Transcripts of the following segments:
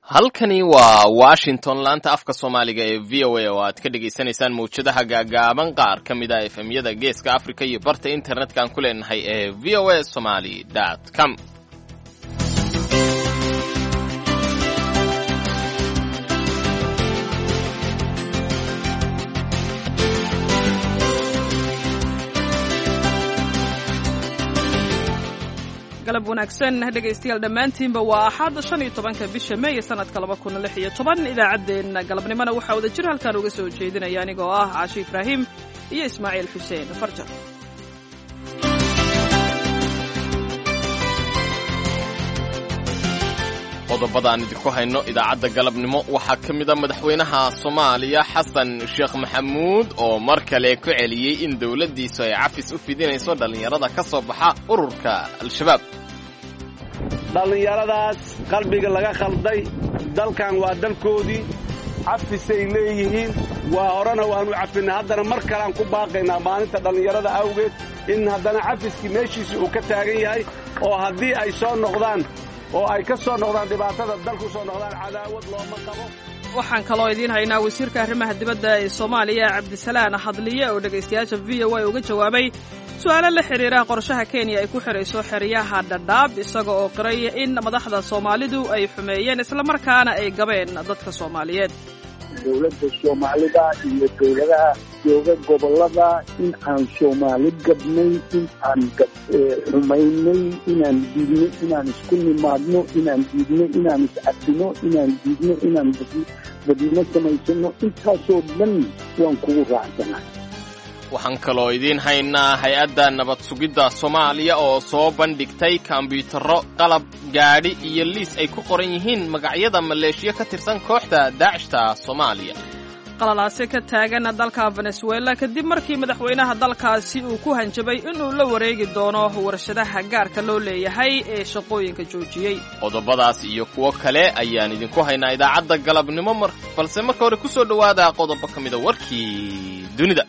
halkani waa washington laanta afka soomaaliga ee v o a oo aad ka dhagaysanaysaan mawjadaha gaagaaban qaar ka mid a efemyada geeska africa iyo barta internetka aan ku leenahay ee v o a somaly com galab wanaagsan dhegaystayaal dhammaantiinba waa axad shan iyo tobanka bisha meey sanadka laba kun lix iyo toban idaacaddeenna galabnimona waxaa wada jir halkaan uga soo jeedinaya anigoo ah caashi ibraahim iyo ismaaciil xuseen farjar qodobada aan idinku hayno idaacadda galabnimo waxaa ka mid a madaxweynaha soomaaliya xasan sheekh maxamuud oo mar kale ku celiyey in dowladdiisu ay cafis u fidinayso dhallinyarada ka soo baxa ururka al-shabaab dhallinyaradaas qalbiga laga khalday dalkan waa dalkoodii cafisay leeyihiin waa horena waanu cafinay haddana mar kaleaan ku baaqaynaa maalinta dhallinyarada awgeed in haddana cafiskii meeshiisii uu ka taagan yahay oo haddii ay soo noqdaan oo ay ka soo noqdaan dhibaatada dalku soo noqdaan cadaawad looma qabo waxaan kaloo idiin haynaa wasiirka arrimaha dibadda ee soomaaliya cabdisalaan hadliye oo dhegaystayaasha v o a uga jawaabay su'aalo la xidhiira qorshaha kenya ay ku xidhayso xeryaha dhadhaab isaga oo qiray in madaxda soomaalidu ay xumeeyeen islamarkaana ay gabeen dadka soomaaliyeed dowladda soomaalida iyo dowladaha jooga gobollada in aan soomaali gabnay in aan xumaynay inaan diidno inaan isku nimaadno inaan diidno inaan iscabino inaan diidno inaan badino samaysano intaasoo dhan waan kugu raacsanaa waxaan kaloo idiin haynaa hay-adda nabad sugidda soomaaliya oo soo bandhigtay kombyuutarro qalab gaadhi iyo liis ay ku qoran yihiin magacyada maleeshiyo ka tirsan kooxda daacishta soomaaliya qalalaase ka taagan dalka venezuela kadib markii madaxweynaha dalkaasi uu ku hanjabay inuu la wareegi doono warshadaha gaarka loo leeyahay ee shaqooyinka joojiyey qodobadaas iyo kuwo kale ayaan idinku haynaa idaacadda galabnimo mar balse marka hore ku soo dhowaada qodobo ka mida warkii dunida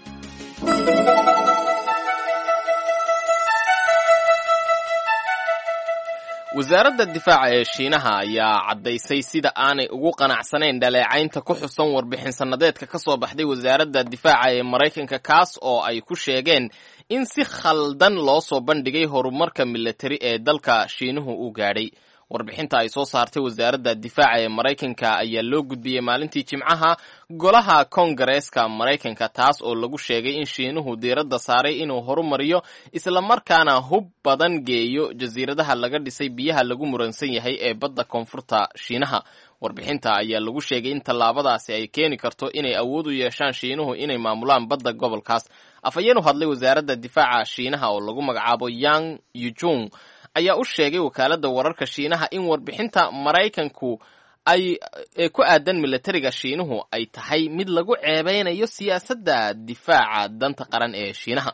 wasaaradda difaaca ee shiinaha ayaa caddaysay sida aanay ugu qanacsanayn dhaleecaynta ku xusan warbixin sannadeedka ka soo baxday wasaaradda difaaca ee maraykanka kaas oo ay ku sheegeen in si khaldan loo soo bandhigay horumarka milatari ee dalka shiinuhu u gaadhay warbixinta ay soo saartay wasaaradda difaaca ee maraykanka ayaa loo gudbiyey maalintii jimcaha golaha kongareeska maraykanka taas oo lagu sheegay in shiinuhu diiradda saaray inuu horumariyo islamarkaana hub badan geeyo jasiiradaha laga dhisay biyaha lagu muransan yahay ee badda koonfurta shiinaha warbixinta ayaa lagu sheegay in tallaabadaasi ay keeni karto inay awood u yeeshaan shiinuhu inay maamulaan badda gobolkaas afhayeen u hadlay wasaaradda difaaca shiinaha oo lagu magacaabo yang yujung ayaa u sheegay wakaaladda wararka shiinaha in warbixinta maraykanku ay ee ku aadan milatariga shiinuhu ay tahay mid lagu ceebeynayo siyaasadda difaaca danta qaran ee shiinaha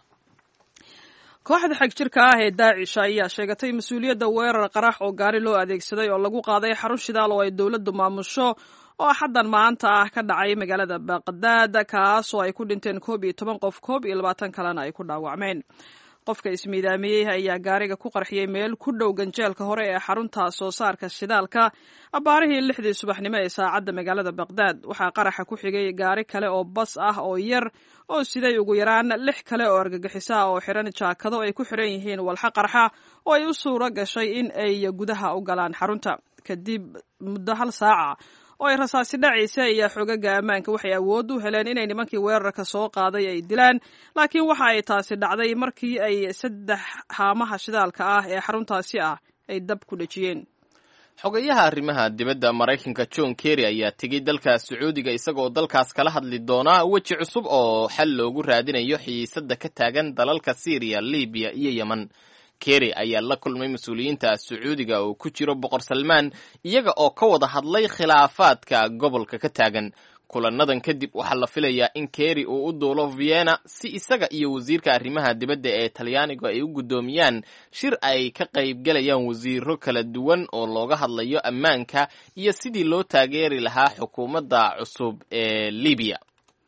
kooxda xag jirka ah ee daacish ayaa sheegatay mas-uuliyadda weerar qarax oo gaari loo adeegsaday oo lagu qaaday xarun shidaal oo ay dowladdu maamusho oo xaddan maanta ah ka dhacay magaalada baqdaad kaas oo ay ku dhinteen koob iyo toban qof koob iyo labaatan kalena ay ku dhaawacmeen qofka ismiidaamiyey ayaa gaariga ku qarxiyey meel ku dhow ganjeelka hore ee xarunta soo saarka shidaalka abbaarihii lixdii subaxnimo ee saacadda magaalada baqdaad waxaa qaraxa ku xigay gaari kale oo bas ah oo yar oo siday ugu yaraan lix kale oo argagixisa ah oo xiran jaakado ay ku xiran yihiin walxa qarxa oo ay u suuro gashay in ay gudaha u galaan xarunta kadib muddo hal saaca oo ay rasaasi dhacaysa iyo xogaga ammaanka waxay awood u heleen inay nimankii weerarka soo qaaday ay dilaan laakiin waxa ay taasi dhacday markii ay saddex haamaha shidaalka ah ee xaruntaasi ah ay dab ku dhejiyeen xogayaha arrimaha dibadda maraykanka john kerry ayaa tegey dalka sacuudiga isagoo dalkaas kala hadli doonaa weji cusub oo xal loogu raadinayo xiisadda ka taagan dalalka syriya libiya iyo yemen kerry ayaa la kulmay mas-uuliyiinta sacuudiga oo ku jiro boqor salmaan iyaga oo ka wada hadlay khilaafaadka gobolka ka taagan kulanadan kadib waxaa la filayaa in kerry uu u duulo vienna si isaga iyo wasiirka arrimaha dibadda ee talyaanigu ay u guddoomiyaan shir ay ka qaybgalayaan wasiiro kala duwan oo looga hadlayo ammaanka iyo sidii loo taageeri lahaa xukuumadda cusub ee libiya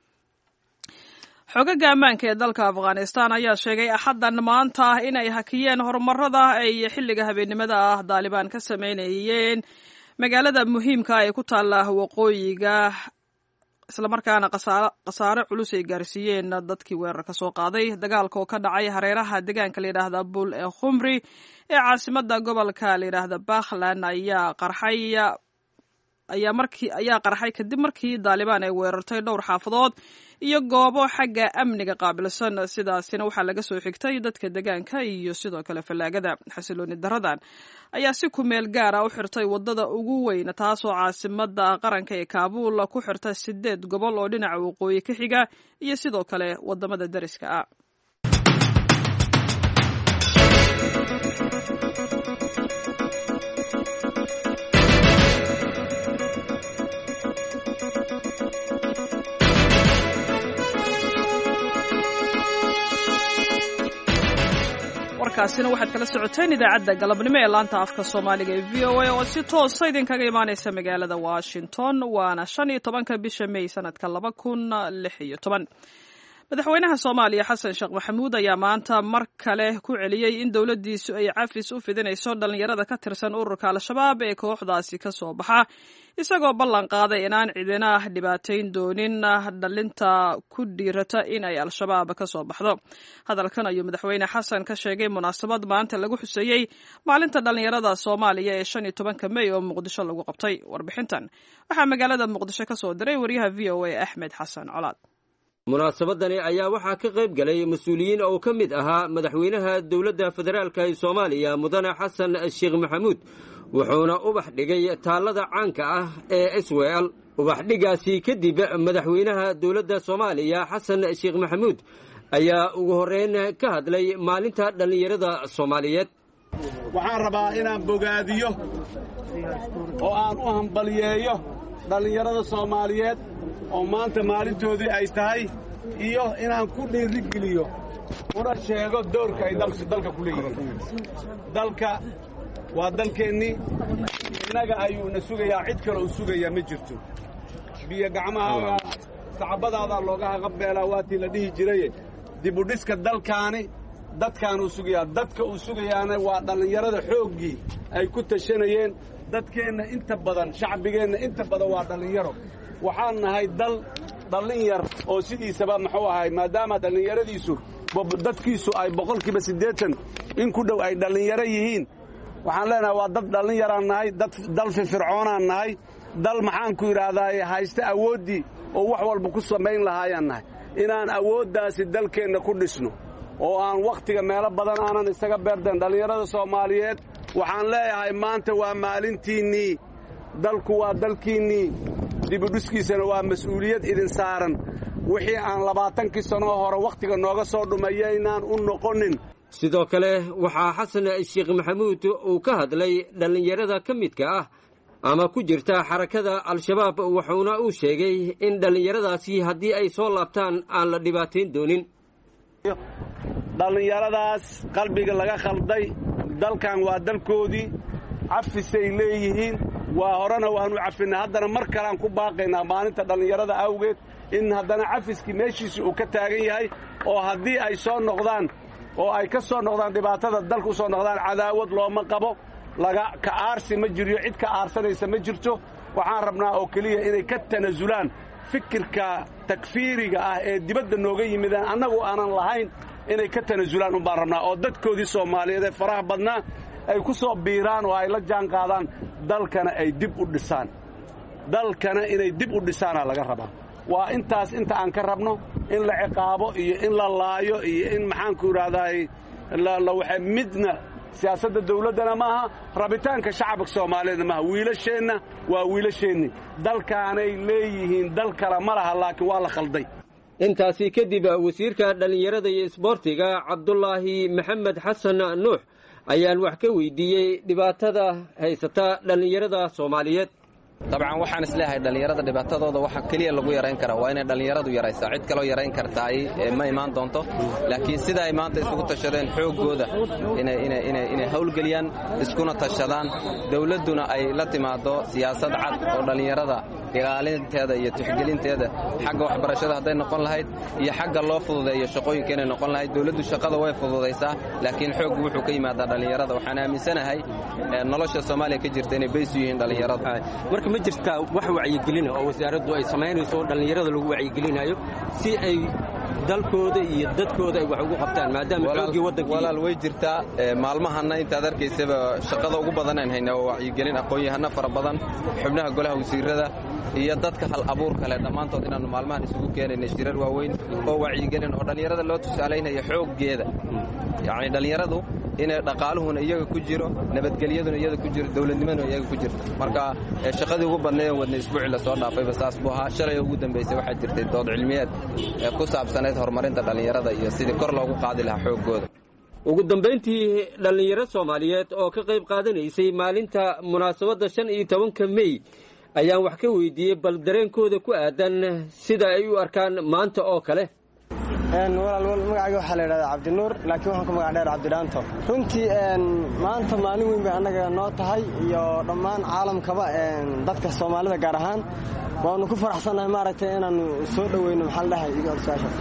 xogaga ammaanka ee dalka afghanistan ayaa sheegay axaddan maanta in ay hakiyeen horumarada ay xilliga habeennimada ah daalibaan ka sameynayeen magaalada muhiimka ee ku taalla waqooyiga islamarkaana khasaare culus ay gaarsiiyeen dadkii weerarka soo qaaday dagaalka oo ka dhacay hareeraha deegaanka layidhaahda bul ee khumri ee caasimada gobolka layidhaahda bakhlan ayaa qarxay ayaa markii ayaa qarxay kadib markii daalibaan ay weerartay dhowr xaafadood iyo goobo xagga amniga qaabilsan sidaasina waxaa laga soo xigtay dadka deegaanka iyo sidoo kale fallaagada xasilooni daradan ayaa si kumeel gaara u xirtay wadada ugu weyn taasoo caasimada qaranka ee kaabuul ku xirta sideed gobol oo dhinaca waqooyi ka xiga iyo sidoo kale wadamada dariska ah warkaasina waxaad kala socoteen idaacadda galabnimo ee laanta afka soomaaliga ee v o a oo si toosa idinkaga imaaneysa magaalada washington waana shan iyo tobanka bisha may sanadka laba kun lix iyo toban madaxweynaha soomaaliya xasan sheekh maxamuud ayaa maanta mar kale ku celiyey in dowladdiisu ay cafis u fidinayso dhallinyarada ka tirsan ururka al-shabaab ee kooxdaasi ka soo baxa isagoo ballan qaaday inaan cidina dhibaatayn doonin dhalinta ku dhiirata in ay al-shabaab ka soo baxdo hadalkan ayuu madaxweyne xasan ka sheegay munaasabad maanta lagu xuseeyey maalinta dhallinyarada soomaaliya ee shan iyo tobanka mey oo muqdisho lagu qabtay warbixintan waxaa magaalada muqdisho ka soo diray wariyaha v o a axmed xasan colaad munaasabadani ayaa waxaa ka qayb galay mas-uuliyiin oo ka mid ahaa madaxweynaha dowladda federaalka ee soomaaliya mudane xasan sheekh maxamuud wuxuuna ubax dhigay taallada caanka ah ee isweel ubaxdhigaasi kadib madaxweynaha dowladda soomaaliya xasan sheekh maxamuud ayaa ugu horreyn ka hadlay maalinta dhallinyarada soomaaliyeed waxaan rabaa inaan bogaadiyo oo aan u hambaliyeeyo dhallinyarada soomaaliyeed oo maanta maalintoodii ay tahay iyo inaan ku dhiirigeliyo una sheego doorka ay dalka ku leeyihiin dalka waa dalkeennii innaga ayuuna sugayaa cid kale uu sugayaa ma jirto biyo gacmahaaga sacabadaadaa looga haqabeelaa waatii la dhihi jiraye dibudhiska dalkaani dadkaanuu sugayaa dadka uu sugayaana waa dhallinyarada xooggii ay ku tashanayeen dadkeenna inta badan shacbigeenna inta badan waa dhallinyaro waxaan nahay dal dhallin yar oo sidiisaba muxuu ahay maadaama dhallinyaradiisu dadkiisu ay boqolkiiba siddeetan in ku dhow ay dhallinyaro yihiin waxaan leenahay waa dad dhallinyaraan nahay dal firfircoonaan nahay dal maxaanku yidhaahdaa haysta awooddii oo wax walba ku samayn lahaayaan nahay inaan awooddaasi dalkeenna ku dhisno oo aan wakhtiga meelo badan aanan isaga beerdan dhallinyarada soomaaliyeed waxaan leeyahay maanta waa maalintiinnii dalku waa dalkiinnii dibudhiskiisana waa mas-uuliyad idin saaran wixii aan labaatankii sannoo hore wakhtiga nooga soo dhumayaynaan u noqonin sidoo kale waxaa xasan sheekh maxamuud uu ka hadlay dhallinyarada ka midka ah ama ku jirta xarakada al-shabaab wuxuuna uu sheegay in dhallinyaradaasi haddii ay soo laabtaan aan la dhibaatayn doonin dhallinyaradaas qalbiga laga khalday dalkan waa dalkoodii cafisay leeyihiin waa horena waanu cafinay haddana mar kaleaan ku baaqaynaa maalinta dhallinyarada awgeed in haddana cafiskii meeshiisii uu ka taagan yahay oo haddii ay soo noqdaan oo ay ka soo noqdaan dhibaatada dalka u soo noqdaan cadaawad looma qabo laga ka aarsi ma jiriyo cid ka aarsanaysa ma jirto waxaan rabnaa oo keliya inay ka tanasulaan fikirka takfiiriga ah ee dibadda nooga yimidaan annagu aanan lahayn inay ka tanasulaan un baan rabnaa oo dadkoodii soomaaliyeed ee faraha badnaa ay ku soo biiraan oo ay la jaan qaadaan dalkana ay dib u dhisaan dalkana inay dib u dhisaanaa laga rabaa waa intaas inta aan ka rabno in la ciqaabo iyo in la laayo iyo in maxaanku idhaahdaay lawaxa midna siyaasadda dawladdana maaha rabitaanka shacabka soomaaliyeedna maaha wiilasheenna waa wiilasheenni dalkaanay leeyihiin dal kale ma laha laakiin waa la khalday intaasi kadib wasiirka dhallinyarada iyo isboortiga cabdulaahi maxamed xasan nuux ayaan wax ka weydiiyey dhibaatada haysata dhallinyarada soomaaliyeed dabcan waxaan isleeyahay dhallinyarada dhibaatadooda waxa keliya lagu yarayn karaa waa inay dhallinyaradu yaraysaa cid kaloo yarayn kartaay ma imaan doonto laakiin sida ay maanta isugu tashadeen xooggooda inay hawlgeliyaan iskuna tashadaan dawladduna ay la timaaddo siyaasad cad oo dhallinyarada ilaalinteeda iyo tixgelinteeda xagga waxbarashada hadday noqon lahayd iyo xagga loo fududeeyo shaqooyinka inay noqon lahayd dowladdu shaqada way fududaysaa laakiin xooggu wuxuu ka yimaadaa dhallinyarada waxaan aaminsanahay nolosha soomaaliya ka jirta inay bays u yihiin dhallinyarada marka ma jirtaa wax wacyigelina oo wasaaraddu ay samaynayso oo dhallinyarada lagu wacyigelinayo si ay dalkooda iyo dadkooda ay wax ugu qabtaan maadaama xooggii waddanka walaal way jirtaa maalmahanna intaad arkaysaba shaqada ugu badanaan hayna waa wacyigelin aqoon-yahano fara badan xubnaha golaha wasiirada iyo dadka hal abuur kale dhammaantood inaannu maalmahan isugu keenayna shirar waaweyn oo wacyigelin oo dhallinyarada loo tusaalaynaya xooggeeda yacni dhallinyaradu inay dhaqaaluhuna iyaga ku jiro nabadgelyaduna iyada ku jiro dowladnimaduna iyaga ku jirto marka shaqadii ugu badnayd wadna isbuuci lasoo dhaafayba saas buu ahaa shalay ugu dambaysay waxaa jirtay dood cilmiyeed ee ku saabsanayd horumarinta dhallinyarada iyo sidii kor loogu qaadi lahaa xooggooda ugu dambayntii dhallinyaro soomaaliyeed oo ka qayb qaadanaysay maalinta munaasabadda shan iyo tobanka mey ayaan wax ka weydiiyey bal dareenkooda ku aadan sida ay u arkaan maanta oo kale walaal magacayga waxaa la yidhahdaa cabdinuur laakiin waxaan ku magac dheer cabdidhaanto runtii maanta maalin weyn bay annaga noo tahay iyo dhammaan caalamkaba dadka soomaalida gaar ahaan waanu ku faraxsannahay maaragtay inaannu soo dhoweyno maxaa la dhahay iga orsaashaas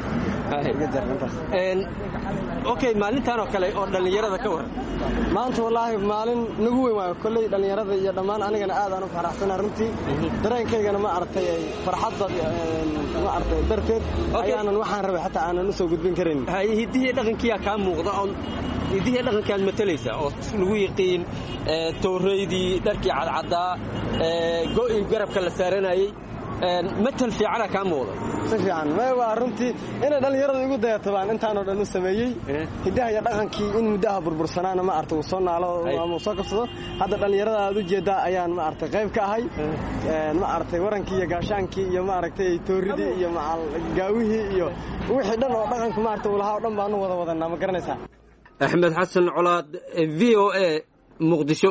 okay maalintan oo kale oo dhallinyarada ka waran maanta wallaahi maalin nagu weyn waayo kolley dhallinyarada iyo dhammaan anigana aadaan u faraxsanahay runtii dareenkaygana ma aragtay farxadda ma aragtay darteed ayaanan waxaan rabay xataa aanan u soo gudbin karin hiddihii dhaqankiyaa kaa muuqda oo hiddihii dhaqankaad matalaysa oo lagu yiqiin towraydii dharkii cadcaddaa go'ii garabka la saaranayey matal fiicana kaa muuqda si fiican may waa runtii inay dhallinyarada igu dayato baan intaanoo dhan u sameeyey hiddaha iyo dhaqankii in muddaha burbursanaana ma arta uu soo naalo ama uu soo kabsado hadda dhallinyarada aad u jeeddaa ayaan ma aragtay qayb ka ahay ma aragtay warankii iyo gaashaankii iyo ma aragtay tooridii iyo gaawihii iyo wixii dhan oo dhaqanka ma aragtay uu lahaa oo dhan baanu wada wadanaa ma garanaysaa axmed xasan colaad v o a muqdisho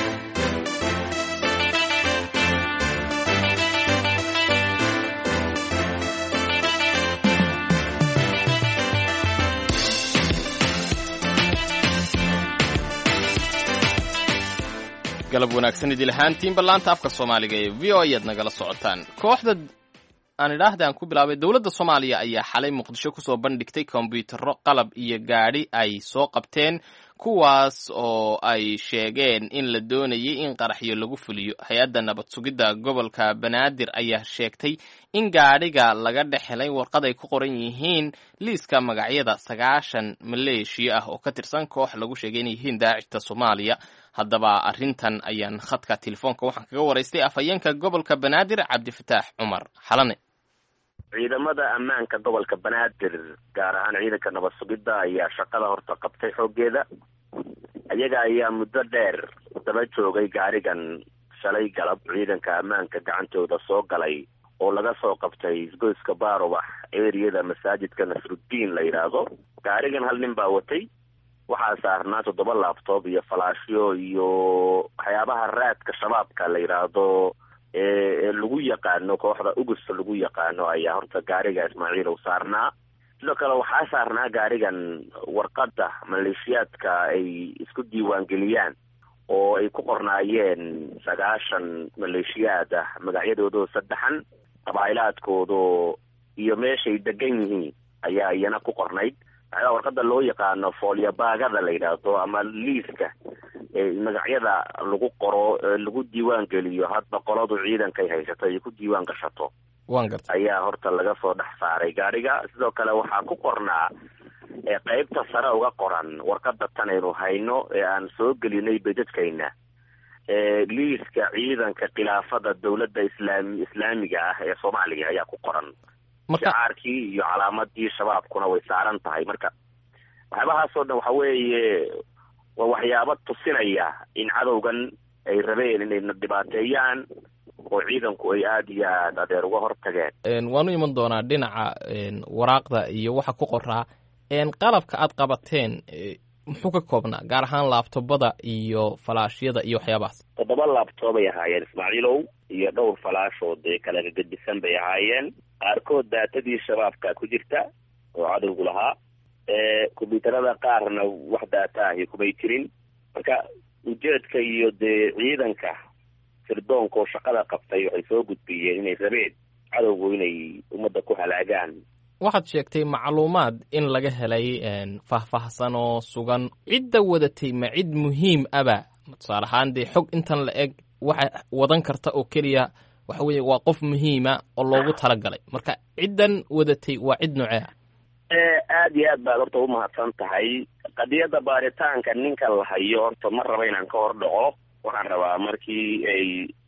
galab wanaagsan idil ahaantiin ballaanta afka soomaaliga ee v o ayaad nagala socotaan kooxda aan idhaahda aan ku bilaabay dowladda soomaaliya ayaa xalay muqdisho kusoo bandhigtay kombiyuutarro qalab iyo gaadhi ay soo qabteen kuwaas oo ay sheegeen in la doonayay in qaraxyo lagu fuliyo hay-adda nabad sugidda gobolka banaadir ayaa sheegtay in gaadhiga laga dhex helay warqad ay ku qoran yihiin liiska magacyada sagaashan maleeshiya ah oo ka tirsan koox lagu sheegay inay yihiin daacishta soomaaliya haddaba arrintan ayaan khadka telefoonka waxaan kaga waraystay afhayeenka gobolka banaadir cabdifataax cumar xalane ciidamada ammaanka gobolka banaadir gaar ahaan ciidanka nabad sugidda ayaa shaqada horta qabtay xooggeeda iyaga ayaa muddo dheer daba joogay gaarigan shalay galab ciidanka ammaanka gacantooda soo galay oo laga soo qabtay isgoyska baarubax eriyada masaajidka nasruddiin la yidhaahdo gaarigan hal nin baa watay waxaa saarnaa toddoba laabtoob iyo falaashyo iyo waxyaabaha raadka shabaabka la yidhaahdo ee lagu yaqaano kooxda ugusta lagu yaqaano ayaa horta gaariga ismaaciil u saarnaa sidoo kale waxaa saarnaa gaarigan warqadda maleeshiyaadka ay isku diiwaangeliyaan oo ay ku qornaayeen sagaashan maleeshiyaad ah magacyadoodoo saddexan qabaa'ilaadkoodo iyo meeshay degan yihiin ayaa iyana ku qornayd maxaa warqadda loo yaqaano foolyabaagada la yidhaahdo ama liiska magacyada lagu qoro lagu diiwaan geliyo hadba qoladu ciidankay haysato ay ku diiwaan gashato ayaa horta laga soo dhex saaray gaadhiga sidoo kale waxaa ku qornaa qeybta sare uga qoran warqada tan aynu hayno ee aan soo gelinay bedadkayna liiska ciidanka khilaafada dowladda islaam islaamiga ah ee soomaaliya ayaa ku qoran shacaarkii iyo calaamadii shabaabkuna way saaran tahay marka waxyaabahaasoo dhan waxa weeye waa waxyaabo tusinaya in cadowgan ay rabeen inayna dhibaateeyaan oo ciidanku ay aada iyo aad adeer uga hortageen waanu iman doonaa dhinaca waraaqda iyo waxa ku qoraa qalabka aad qabateen muxuu ka koobnaa gaar ahaan laabtobada iyo falaashyada iyo waxyaabahaas toddoba laabtoob ay ahaayeen ismaaciilow iyo dhowr falaashood ee kala gagadisan bay ahaayeen qaarkood daatadii shabaabka ku jirta oo cadowgu lahaa kombyuutarada qaarna wax daata ahi kumay jirin marka ujeedka iyo dee ciidanka sirdoonka oo shaqada qabtay waxay soo gudbiyeen inay rabeen cadowgu inay ummadda ku halaagaan waxaad sheegtay macluumaad in laga helay faahfaahsan oo sugan cidda wadatay ma cid muhiim aba tusaale ahaan dee xog intan la eg waxa wadan karta oo keliya waxa weeye waa qof muhiima oo loogu talagalay marka ciddan wadatay waa cid noocee ah aad iyo aad baad horta umahadsan tahay qadiyadda baaritaanka ninka la hayo horta ma raba inaan ka hor dhaco waxaan rabaa markii ay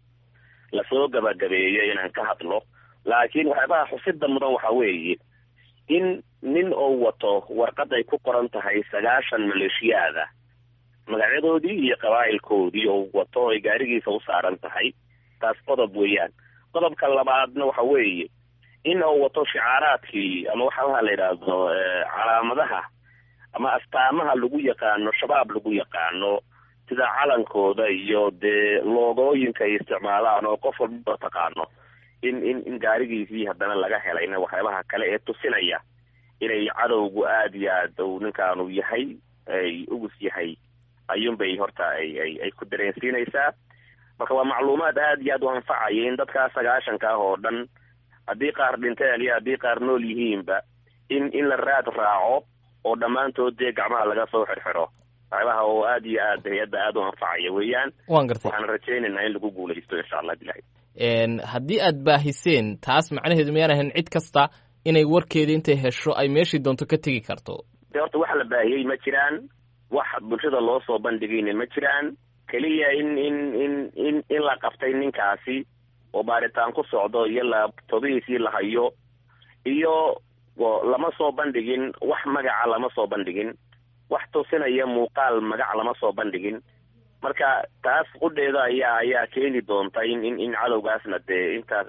lasoo gabagabeeyo inaan ka hadlo laakiin waxyaabaha xusida mudan waxa weeye in nin oo wato warqad ay ku qoran tahay sagaashan maleeshiyaada magacyadoodii iyo qabaa'ilkoodii oo wato ay gaarigiisa u saaran tahay taas qodob weeyaan qodobka labaadna waxa weeye in uu wato shicaaraadkii ama waxaalaha la yidhaahdo calaamadaha ama astaamaha lagu yaqaano shabaab lagu yaqaano sida calankooda iyo dee loogooyinka ay isticmaalaan oo qof walba taqaano in in in gaarigiisii haddana laga helayna waxyaabaha kale ee tusinaya inay cadowgu aada iyo aad uu ninkaanu yahay ay ugus yahay ayuunbay horta ay ay ay ku dareensiinaysaa marka waa macluumaad aada iyo aad u anfacaya in dadkaa sagaashanka ah oo dhan haddii qaar dhinteen iyo haddii qaar nool yihiinba in in la raad raaco oo dhammaantood dee gacmaha laga soo xirxiro waxyaabaha oo aada iyo aad hay-adda aada u anfacaya weeyaan waan gartay waxaan rajaynaynaa in lagu guulaysto insha allah bilahi haddii aad baahiseen taas macnaheedu miyaan ahayn cid kasta inay warkeeda intay hesho ay meeshii doonto ka tegi karto de horta wax la baahiyey ma jiraan wax bulshada loo soo bandhigayna ma jiraan keliya in in in in in la qabtay ninkaasi oo baaritaan ku socdo iyo laabtobihiisii la hayo iyo lama soo bandhigin wax magaca lama soo bandhigin wax tusinaya muuqaal magac lama soo bandhigin marka taas qudheeda ayaa ayaa keeni doonta in in in cadowgaasna dee intaas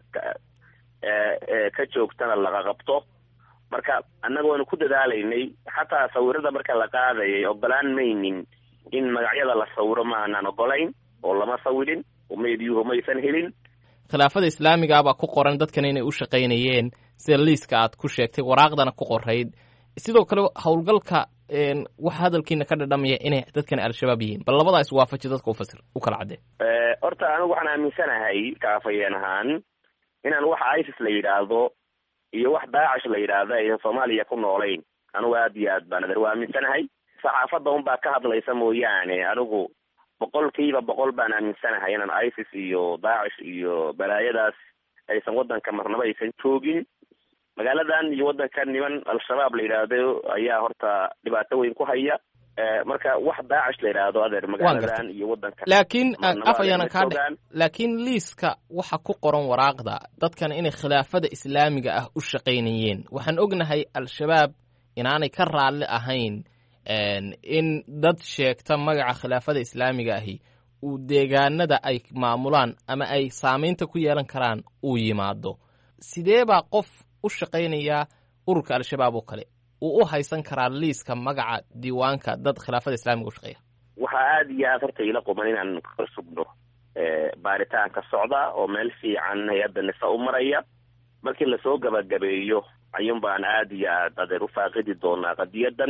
ka joogtana laga qabto marka annagoona ku dadaalaynay xataa sawirada marka la qaadayay ogolaan maynin in magacyada la sawiro ma aanaan ogolayn oo lama sawirin oo meediyuhu maysan helin khilaafada islaamiga baa ku qoran dadkan inay u shaqaynayeen sida liiska aad ku sheegtay waraaqdana ku qorayd sidoo kale howlgalka waxa hadalkiina ka dhadhamaya inay dadkan al-shabaab yihiin bal labadaa iswaafaji dadka ufasir u kala caddee horta anigu waxaan aaminsanahay kaafayeen ahaan inaan waxa isis la yidhaahdo iyo wax daacish la yidhaahdo aysan soomaaliya ku noolayn anigu aad iyo aad baan adeer waa aaminsanahay saxaafadda unbaa ka hadlaysa mooyaane anigu boqolkiiba boqol baan aaminsanahay inaan isis iyo daacish iyo balaayadaas aysan waddanka marnaba aysan joogin magaaladan iyo waddankan niman al-shabaab la yidhaahdo ayaa horta dhibaato weyn ku haya marka wax daacish la yidhaahdo adeer magaaladan iyo waddanka laakiin af ayaana kaa dhe laakiin liiska waxa ku qoran waraaqda dadkan inay khilaafada islaamiga ah u shaqaynayeen waxaan ognahay al-shabaab inaanay ka raalli ahayn in dad sheegta magaca khilaafada islaamiga ahi uu deegaanada ay maamulaan ama ay saamaynta ku yeelan karaan uu yimaado sidee baa qof u shaqaynayaa ururka al-shabaab oo kale uu u haysan karaa liiska magaca diiwaanka dad khilaafada islaamiga u shaqeeya waxaa aada iyo aad horta ila quman inaan ka sugno baaritaanka socda oo meel fiican hay-adda nisa u maraya markii lasoo gabagabeeyo ayuun baan aada iyo aad adeer u faaqidi doonaa qadiyadan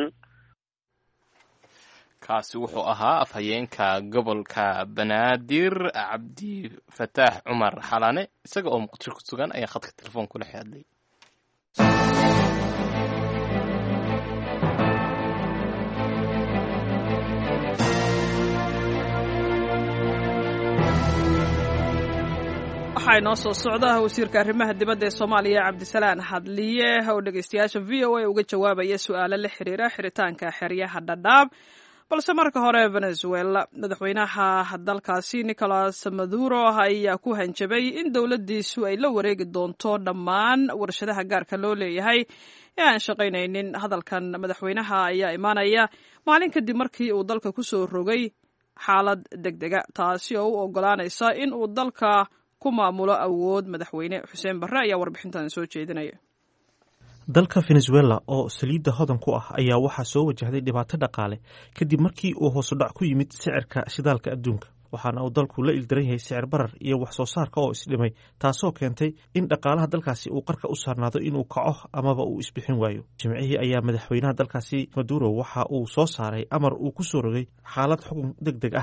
kaasi wuxuu ahaa afhayeenka gobolka banaadir cabdi fataax cumar xalane isaga oo muqdisho ku sugan ayaa khadka telefoon kula hadlay waxaa inoo soo socda wasiirka arrimaha dibadda ee soomaaliya cabdisalaan hadliye oo dhegeystayaasha v o a uga jawaabaya su-aalo la xiriira xiritaanka xeryaha dhadhaab balse marka hore venezuela madaxweynaha dalkaasi nicolas maduro ayaa ku hanjabay in dowladdiisu ay la wareegi doonto dhammaan warshadaha gaarka loo leeyahay ee aan shaqaynaynin hadalkan madaxweynaha ayaa imaanaya maalin kadib markii uu dalka ku soo rogay xaalad deg dega taasi oo u ogolaanaysa in uu dalka ku maamulo awood madaxweyne xuseen barre ayaa warbixintan soo jeedinaya dalka venezuela oo saliidda hodan ku ah ayaa waxaa soo wajahday dhibaato dhaqaale kadib markii uu hoosudhac ku yimid sicirka shidaalka adduunka waxaana uu dalku la ildaran yahay sicir barar iyo wax soo saarka oo isdhimay taasoo keentay in dhaqaalaha dalkaasi uu qarka u saarnaado inuu kaco amaba uu isbixin waayo jimcihii ayaa madaxweynaha dalkaasi maduro waxa uu soo saaray amar uu ku soo rogay xaalad xukun deg deg ah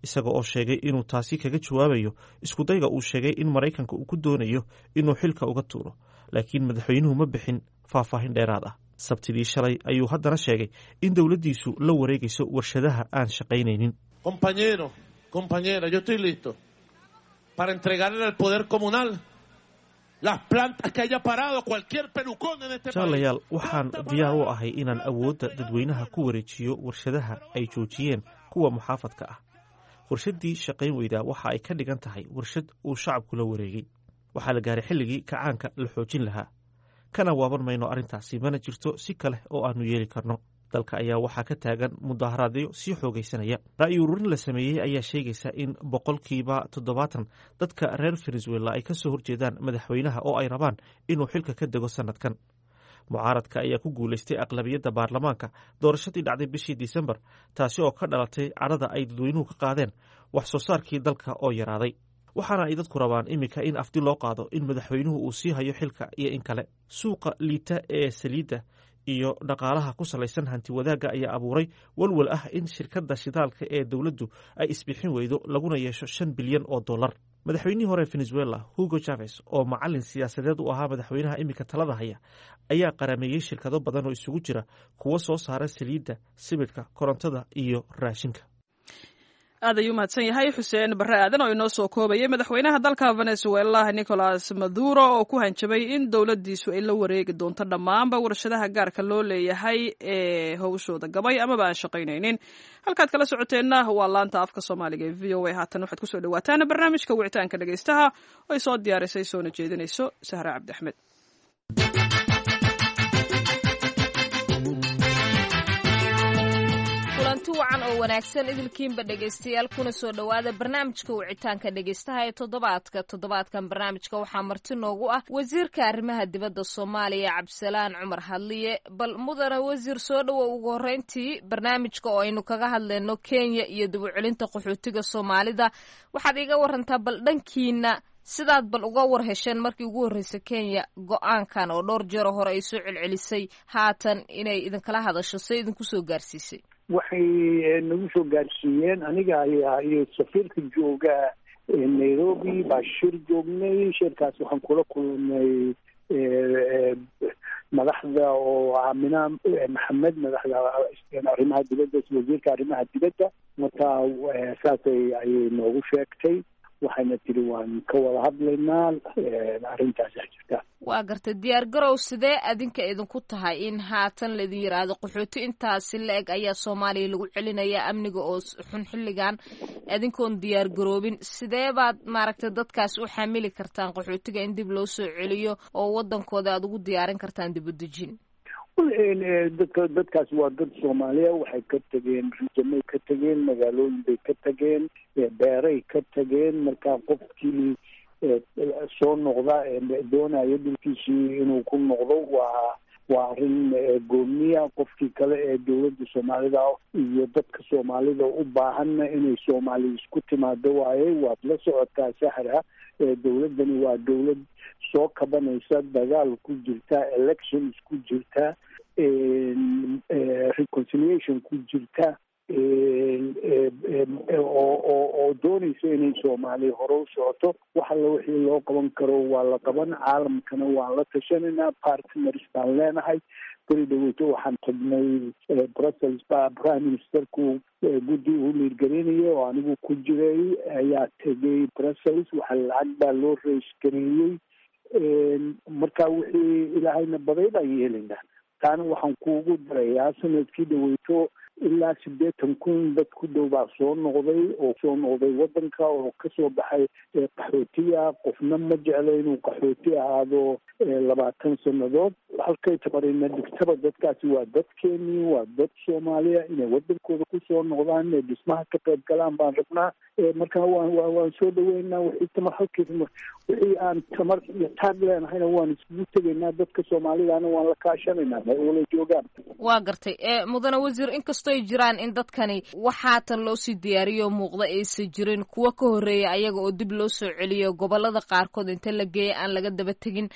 isaga oo sheegay inuu taasi kaga jawaabayo iskudayga uu sheegay in maraykanka uu ku doonayo inuu xilka uga tuuro laakiin madaxweynuhu ma bixin faahfaahin dheeraad ah sabtidii shalay ayuu haddana sheegay in dowladdiisu la wareegayso warshadaha aan shaqaynaynin Compañero, compañera, yo estoy listo para entregarle al poder comunal las plantas que haya parado cualquier pelucón en este país. jaalayaal waxaan diyaar u ahay inaan awoodda dadweynaha ku wareejiyo warshadaha ay joojiyeen kuwa muxaafadka ah warshaddii shaqayn weydaa waxa ay ka dhigan tahay warshad uu shacabku la wareegay waxaa la gaaray xilligii kacaanka la xoojin lahaa kana waaban mayno arrintaasi mana jirto si kale oo aanu yeeli karno dalka ayaa waxaa ka taagan mudaharaadyo sii xoogaysanaya ra'yi ururin la sameeyey ayaa sheegaysa in boqolkiiba toddobaatan dadka reer venezuela ay ka soo horjeedaan madaxweynaha oo ay rabaan inuu xilka ka dego sannadkan mucaaradka ayaa ku guulaystay aqlabiyadda baarlamaanka doorashadii dhacday bishii disembar taasi oo ka dhalatay cadhada ay dadweynuhu ka qaadeen wax soo saarkii dalka oo yaraaday waxaana ay dadku rabaan iminka in afdi loo qaado in madaxweynuhu uu sii hayo xilka iyo in kale suuqa liita ee saliidda iyo dhaqaalaha ku salaysan hanti wadaagga ayaa abuuray walwal ah in shirkadda shidaalka ee dowladdu ay isbixin weydo laguna yeesho shan bilyan oo dollar madaxweynihii hore venezuela hugo chaves oo macalin siyaasadeed u ahaa madaxweynaha iminka talada haya ayaa qarameeyey shirkado badan oo isugu jira kuwo soo saara saliidda sibidhka korontada iyo raashinka aad ayuu mahadsan yahay xuseen barre aadan oo inoo soo koobayay madaxweynaha dalka venezuela nicolas maduro oo ku hanjabay in dowladdiisu ay la wareegi doonto dhammaanba warshadaha gaarka loo leeyahay ee howshooda gabay amaba aan shaqaynaynin halkaad kala socoteenna waa laanta afka soomaaliga ee v o a haatan waxaad kusoo dhawaataan barnaamijka wicitaanka dhegaystaha oo ay soo diyaarisay soona jeedinayso sahre cabdi axmed kulanti wacan oo wanaagsan idilkiinba dhegaystayaal kuna soo dhowaada barnaamijka wicitaanka dhegaystaha ee toddobaadka toddobaadkan barnaamijka waxaa marti noogu ah wasiirka arrimaha dibadda soomaaliya cabdisalaan cumar hadliye bal mudane wasiir soo dhowow ugu horreyntii barnaamijka oo aynu kaga hadlayno kenya iyo dib u celinta qaxootiga soomaalida waxaad iga warantaa bal dhankiina sidaad bal uga war hesheen markii ugu horreysay kenya go-aankan oo dhowr jeero hore ay soo celcelisay haatan inay idinkala hadasho see idinku soo gaarsiisay waxay nagu soo gaarsiiyeen aniga ayaa iyo safiirka jooga nairobi baa shir joognay shirkaas waxaan kula kulmay madaxda oo aamina maxamed madaxda arrimaha dibadda wasiirka arrimaha dibadda marka saasay ayay noogu sheegtay waxayna tiri waan ka wada hadlaynaa arrintaasa jirta waa gartay diyaar garow sidee adinka idinku tahay in haatan laidin yidhaahdo qaxooti intaasi la eg ayaa soomaaliya lagu celinaya amniga oo xun xilligan adinkoon diyaar garoobin sidee baad maaragtay dadkaas u xamili kartaan qaxootiga in dib loo soo celiyo oo wadankooda aad ugu diyaarin kartaan dib u dejin dadka dadkaas waa dad soomaaliya waxay ka tegeen rijamay ka tegeen magaalooyin bay ka tegeen beeray ka tegeen marka qofkii soo noqda doonaya dhulkiisii inuu ku noqdo waa waa arrin goomiya qofkii kale ee dowladda soomaalida iyo dadka soomaalida u baahanna inay soomaali isku timaado waaye waad la socotaa sahra dowladdani waa dowlad soo kabanaysa dagaal ku jirta elections ku jirta reconciliation ku jirta oo doonaysa inay soomaaliya hore u socoto wax alla wixii loo qaban karo waa la qaban caalamkana waan la tashanaynaa partners baan leenahay beri dhaweyto waxaan tagnay brussels baa prime ministerku guddi uu liirgelinaya oo anigu ku jiray ayaa tegay brussels waxa lacag baa loo reysgareeyey marka wixii ilaahayna baday baan yeelaynaa taana waxaan kuugu darayaa sanadkii dhaweyto ilaa siddeetan kun dad ku dhow baa soo noqday oo soo noqday waddanka oo kasoo baxay qaxootiga qofna ma jeclo inuu qaxooti ahaado labaatan sannadood halkay tabarina dhigtaba dadkaasi waa dadkeenii waa dad soomaaliya inay waddankooda kusoo noqdaan inay dhismaha ka qayb galaan baan rabnaa marka waan waan soo dhaweynaa wixii tamar halkii wixii aan tamar iyo taag leenahayna waan iskugu tegaynaa dadka soomaalidana waan la kaashanaynaa may wala joogaan waa gartay mudane wasiir inkastoo ay jiraan in dadkani wax haatan loo sii diyaariyo muuqda aysan jirin kuwo ka horreeya ayaga oo dib loo soo celiyo gobolada qaarkood inta la geeya aan laga daba tegin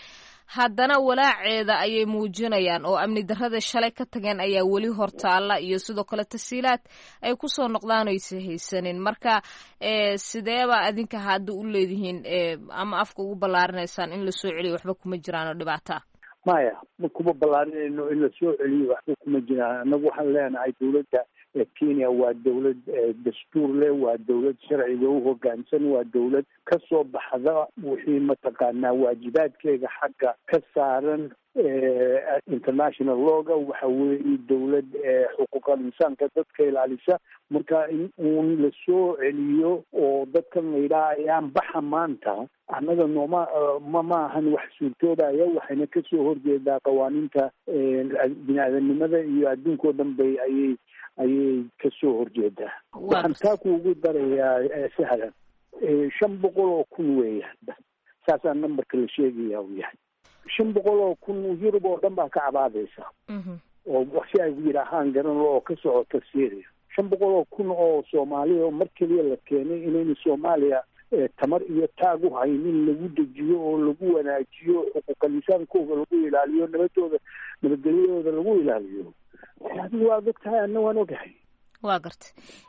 haddana walaaceeda ayay muujinayaan oo amni darrada shalay ka tageen ayaa weli hortaalla iyo sidoo kale tasiilaad ay kusoo noqdaan oysa haysanin marka sideeba adinka hadda u leedihiin ama afka ugu ballaarinaysaan in lasoo celiyo waxba kuma jiraan oo dhibaata maya ma kuma ballaarinayno in lasoo celiyo waxba kuma jiraan annagu waxaan leenahay dowladda kenya waa dowlad dastuur leh waa dowlad sharciga u hogaansan waa dowlad ka soo baxda wixii mataqaanaa waajibaadkeeda xagga ka saaran international looga waxa weeye dowlad xuquuqal insaanka dadka ilaalisa marka in uun lasoo celiyo oo dadkan la yidhaha ayaan baxa maanta annaga nooma ma ma ahan wax suurtoodaya waxayna kasoo horjeedaa qawaaniinta bini aadanimada iyo adduunkao dhan bay ayay ayay kasoo horjeedaa waxaan taa kuugu darayaa sahlan shan boqol oo kun weeyaan saasaa numberka la sheegaya uu yahay shan boqol oo kun yurub oo dhan baa ka cabaadaysa oo si ay yidhaahaan garan oo ka socota syria shan boqol oo kun oo soomaaliya oo mar keliya la keenay inayna soomaaliya tamar iyo taag u haynin lagu dejiyo oo lagu wanaajiyo xuquuqal insaankooda lagu ilaaliyo nabadooda nabadgelyadooda lagu ilaaliyo adigu waad og tahay anna waan ogahay waa garta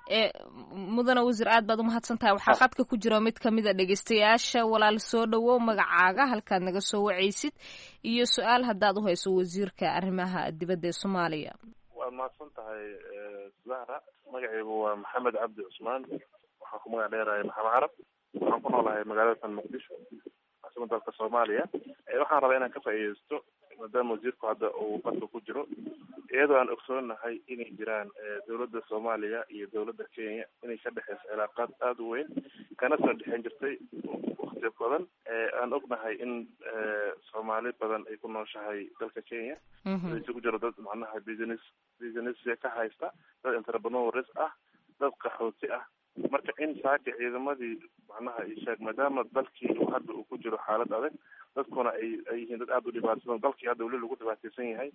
mudane wasiir aad baad umahadsan tahay waxaa qadka ku jira mid kamid a dhegeystayaasha walaal soo dhawow magacaaga halkaad naga soo wacaysid iyo su-aal haddaad uhayso wasiirka arrimaha dibadda ee soomaaliya waad mahadsan tahay zahra magacaygu waa maxamed cabdi cusmaan waxaan ku magac dheerahay maxamed carab waxaan ku noolahay magaalada san muqdisho caasimada dalka soomaaliya waxaan rabaa inaan ka faa'iideysto maadaama wasiirku hadda uu qadka ku jiro iyadoo aan ogsoonahay inay jiraan dowladda soomaaliya iyo dowladda kenya inay ka dhexeyso cilaaqaad aada u weyn kana soo dhexeyn jirtay wakti badan aan ognahay in soomaali badan ay ku nooshahay dalka kenya isugu jiro dad macnaha business business ka haysta dad entrepreneurs ah dad qaxooti ah marka in saaka ciidamadii macnaha isheeg maadaama dalkii hadda uu ku jiro xaalad adag dadkuna ay ay yihiin dad aada u dhibaataysan dalkii hadda weli lagu dhibaataysan yahay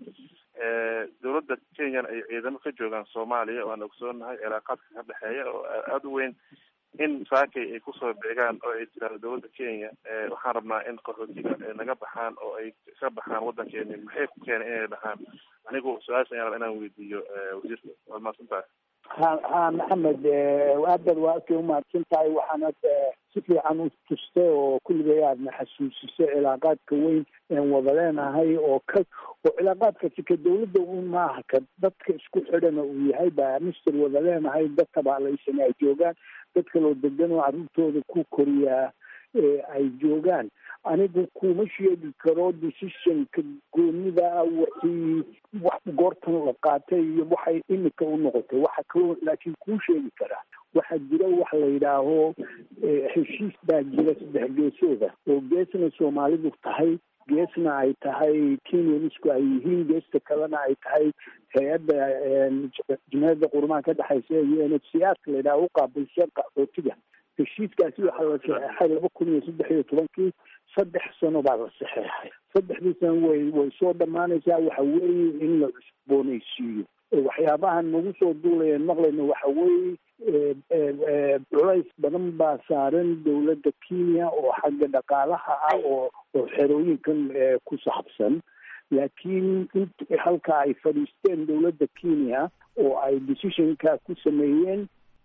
dowladda kenyana ay ciidamo ka joogaan soomaaliya oo aan ogsoonahay cilaaqaadka ka dhexeeya oo aada u weyn in saakay ay kusoo beegaan oo ay tiraado dowladda kenya waxaan rabnaa in qaxootiga naga baxaan oo ay ka baxaan waddankeeni maxay ku keenay inay dhahaan anigu su-aasha ayaan rabaa inaan weydiiyo wasiirka waad mahadsan tahay ha ha maxamed aadbaad waa arkay umahadsan tahay waxaanad si fiican u tustay oo kulligay aadna xasuusisay cilaaqaadka weyn een wada leenahay oo ka oo cilaaqaadkasi ka dawladda un maaha ka dadka isku xidhana uu yahay baa mister wada leenahay dad tabaalaysan ay joogaan dad kaloo degan oo carruurtooda ku koriyaa ay joogaan anigu kuma sheegi karo decisionka goonida wixii wax goortan la qaatay iyo waxay imika u noqotay waxa kaloo laakiin kuu sheegi karaa waxaa jira wax la yidhaaho heshiis baa jira saddex geesooda oo geesna soomaalidu tahay geesna ay tahay kenyanisku ay yihiin geesta kalena ay tahay hay-adda jumhiyadda qurumaha ka dhexaysa iyo n h c r ka la yidhaha uqaabilsan qaxootiga heshiiskaasi waxaa la saxeexay laba kun iyo saddex iyo tobankii saddex sano baa la saxeexay saddexdii sano way way soo dhammaanaysaa waxa weeye in la cusboonaysiiyo waxyaabahan nagu soo duulayeen maqlayno waxa weeye culays badan baa saaran dowladda kenya oo xagga dhaqaalaha ah oo oo xerooyinkan ku saabsan laakiin int halka ay fadhiisteen dowladda kenya oo ay decisionka ku sameeyeen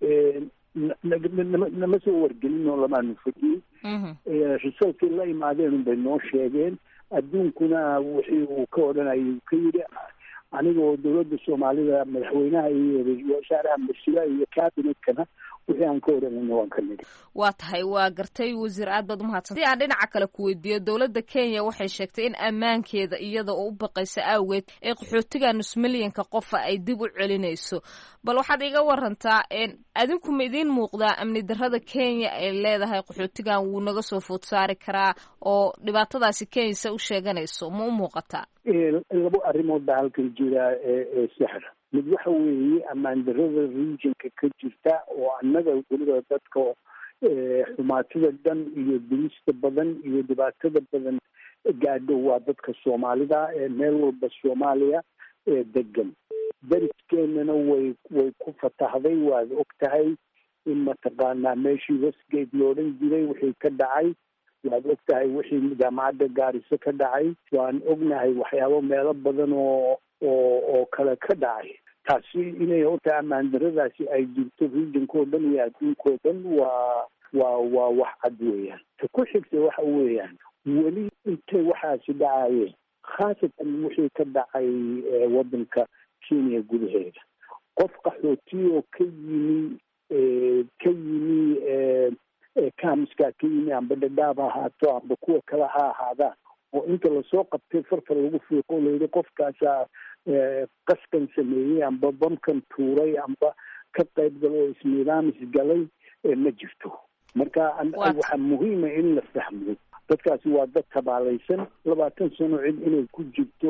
nama soo wargelin oo lamaanu fadiyey risalkii la imaadeen unbay noo sheegeen adduunkuna wixii uu ka odhanayay uu ka yidhi anigoo dowladda soomaalida madaxweynaha iyo ra-iisul wasaaraha masila iyo cabinetkana wixii aan ka odhanayna waan ka nidhi waa tahay waa gartay wasiir aad baad umahadsan si aan dhinaca kale ku weydiiyo dowladda kenya waxay sheegtay in ammaankeeda iyada oo u baqaysa awgeed ee qaxootiga nus milyanka qofa ay dib u celinayso bal waxaad iga warantaa adinku ma idiin muuqdaa amni darrada kenya ay leedahay qaxootigan wuu naga soo food saari karaa oo dhibaatadaasi kenya se u sheeganayso ma u muuqataa labo arrimood baa halkan jira ee sexra mid waxa weeye ammaan darrada regionka ka jirta oo annaga weliba dadka xumaatida dhan iyo dilista badan iyo dhibaatada badan gaadho waa dadka soomaalida ee meel walba soomaaliya ee degan dariskeenana way way ku fatahday waad og tahay in mataqaanaa meeshii westgate lo odhan jiray wixii ka dhacay waad og tahay wixii jaamacadda gaariso ka dhacay waan ognahay waxyaabo meelo badan oo oo oo kale ka dhacay taasi inay horta ammaan daradaasi ay jirto regionkao dhan iyo adduunkao dhan waa waa waa wax cad weeyaan ta ku xigta waxa weeyaan weli intay waxaasi dhacayeen khaasatan wixii ka dhacay waddanka kenya gudaheeda qof qaxooti oo ka yimi ka yimi kamiskaa ka yimi amba dhadhaab ha ahaato amba kuwa kale ha ahaadaan oo inta lasoo qabtay farta lagu fiiqo layidhi qofkaasaa qaskan sameeyey amba bamkan tuuray amba ka qayb galo oo isniidaamis galay ma jirto marka waxaa muhiima in la fahmo dadkaasi waa dad tabaalaysan labaatan sano cid inay ku jirto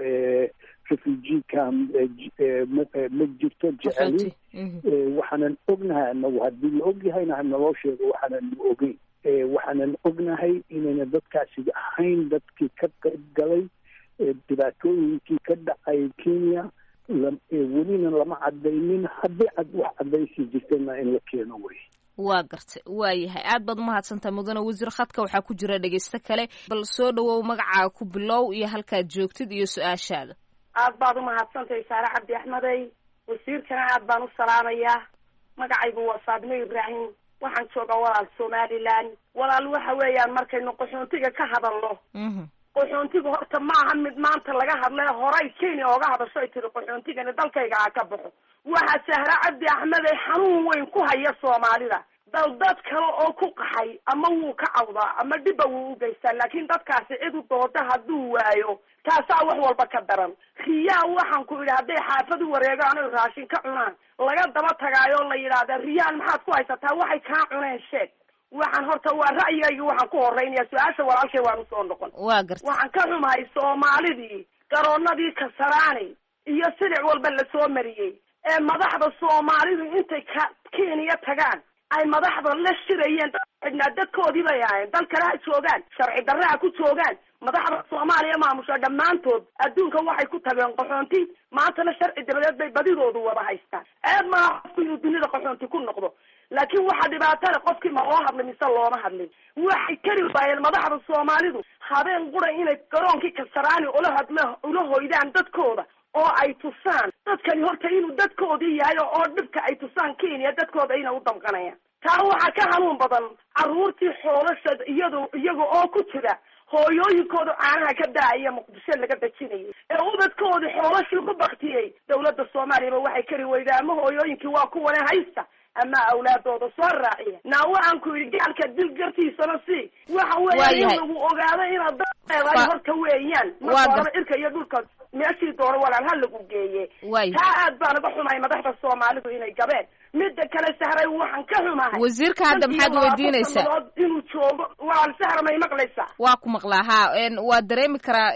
refugee camp ma jirto jeceli waxaanan ognahay anagu haddii la ogyahayna hanaloo sheego waxaanan ogeyn waxaanan ognahay inayna dadkaasi ahayn dadkii ka qayb galay dhibaatooyinkii ka dhacay kenya welina lama cadaynin haddii wax cadaysi jirtana in la keeno wey waa gartay waa yahay aad baad umahadsantaha mudane wasiir khadka waxaa ku jira dhegeysto kale bal soo dhawow magacaaga ku bilow iyo halkaad joogtid iyo su-aashaada aad baad umahadsantahay saare cabdi axmedey wasiirkana aad baan u salaamayaa magacaygu waa faadimo ibraahim waxaan joogaa walaal somalilan walaal waxa weeyaan markaynu qaxoontiga ka hadalno qaxoontiga horta maaha mid maanta laga hadlay horay kenya ooga hadasho ay tiri qaxoontigani dalkayga ha ka baxo waxaa sahra cabdi axmedey xanuun weyn ku haya soomaalida dal dad kale oo ku qaxay ama wuu ka cawdaa ama dhibba wuu u geystaa laakiin dadkaasi cid u dooda hadduu waayo taasaa wax walba ka daran riyaa waxaan ku idhi hadday xaafad u wareegaan oy raashin ka cunaan laga daba tagaayoo la yidhaahda riyaan maxaad ku haysataa waxay kaa cuneen sheeg waxaan horta waa ra'yigaygi waxaan ku horeynaya su-aasha walaalkay waan usoo noqon waa garta waxaan ka xumahay soomaalidii garoonadii kasaraani iyo silic walba lasoo mariyey ee madaxda soomaalidu intay ka kenya tagaan ay madaxda la shirayeen xidhnaa dadkoodii bay ahayn dal kale ha joogaan sharci darre ha ku joogaan madaxda soomaaliya maamusha dhammaantood adduunka waxay ku tageen qaxoonti maantana sharci daradeed bay badidoodu wada haystaan eed maaha qofku inuu dunida qaxoonti ku noqdo laakiin waxaa dhibaatale qofkii ma loo hadlin mise looma hadlin waxay kari waayeen madaxda soomaalidu habeen qura inay garoonkii kasaraani ula hadlo ula hoydaan dadkooda oo ay tusaan dadkani horta inuu dadkoodii yahay oo dhibka ay tusaan kenya dadkooda inay u damqanayaan taa waxaa ka hanuun badan carruurtii xoolasha iyado iyaga oo ku jira hooyooyinkooda caanaha ka daaya muqdisho laga dejinayay ee ubadkoodii xoolashii ku baktiyey dawladda soomaaliyaba waxay kari weydaa ama hooyooyinkii waa kuwane haysta ama awlaadooda soo raaciya naa waxaan ku yidhi gaalka dil gartiisana si waxa weeya in lagu ogaado inaad dad leedahay horta weeyaan marka horeba irka iyo dhulka meeshii doono walaal ha lagu geeye taa aad baan uga xumahay madaxda soomaalidu inay gabeen midda kale sahray waxaan ka xumahay wasiirka hadda maxaad weydiinaysaa inuu joogo walaal sahra may maqlaysaa waa ku maqlaa ha waa dareemi karaa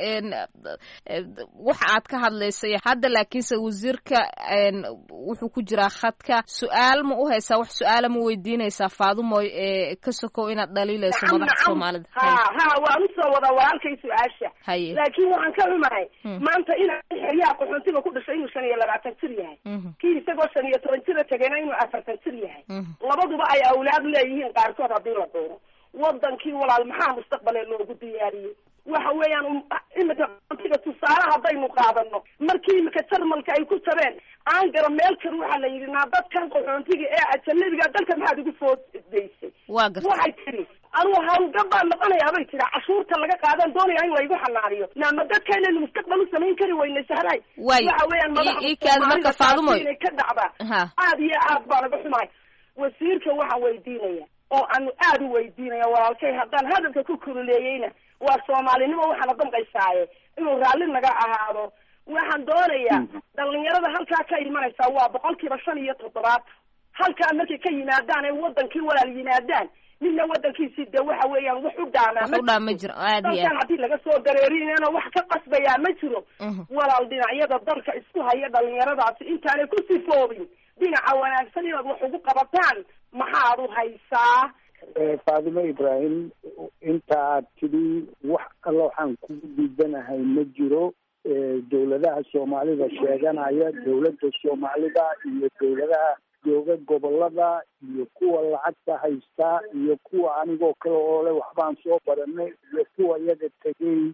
waxa aad ka hadlaysay hadda laakiinse wasiirka wuxuu ku jiraa khadka su-aal ma u haysaa wax su-aala ma weydiinaysaa faadumoy ee ka sokow inaad dhaliilayso madaxda soomaalida ha ha waan usoo wadaa walaalkay su-aasha haye laakiin waxaan ka xumahay maanta ina xeryaha qaxoontiga ku dhashay inuu shan iyo labaatan jir yahay kii isagoo shan iyo toban jira tegena inuu afartan jir yahay labaduba ay awlaad leeyihiin qaarkood haddii la doono wadankii walaal maxaa mustaqbale loogu diyaariyey waxa weeyaan imika qaxoontiga tusaale haddaynu qaadano markii imika jarmalka ay ku jabeen aangara meel kan waxaa la yidhi naa dadkan qaxoontiga ee ajanabiga dalka maxaad igu foodaysay waa garta waxay tiri anugu hawlgab baan noqonayaa bay tiri cashuurta laga qaadan doonaya in laygu xanaaniyo naama dadkaynaynu mustaqbal u samayn kari weyna sahray Waay. waxa weeyaan I- madaxda ii kaadi marka Soomaalida Faadumoy. taasi inay ka dhacdaa ha aad iyo aad baan uga xumahay wasiirka waxaan weydiinaya oo aanu aad u weydiinaya walaalkay haddaan hadalka ku kululeeyeyna waa soomaalinimo waxaana damqaysaaye inuu raalli naga ahaado waxaan doonayaa dhalinyarada halkaa ka imanaysaa waa boqolkiiba shan iyo toddobaad halkaa markay ka yimaadaan ay wadankii walaal yimaadaan midna wadankiisii dee waxa weeyaan wax u dhaamaa wax u dhaa ma jiro aad iyo dalkan aad haddii laga soo dareerinayna wax ka qasbayaa ma jiro walaal dhinacyada dalka isku haya dhalinyaradaasi intaanay ku sifoobin dhinaca wanaagsan inaad wax ugu qabataan maxaad u haysaa faadimo ibraahim inta aad tidhi wax alla waxaan kugu diidanahay ma jiro Eh, dowladaha soomaalida sheeganaya dowladda soomaalida iyo dowladaha jooga gobolada iyo kuwa lacagta haystaa iyo kuwa anigoo kale oo le waxbaan soo baranay iyo kuwa iyaga tegey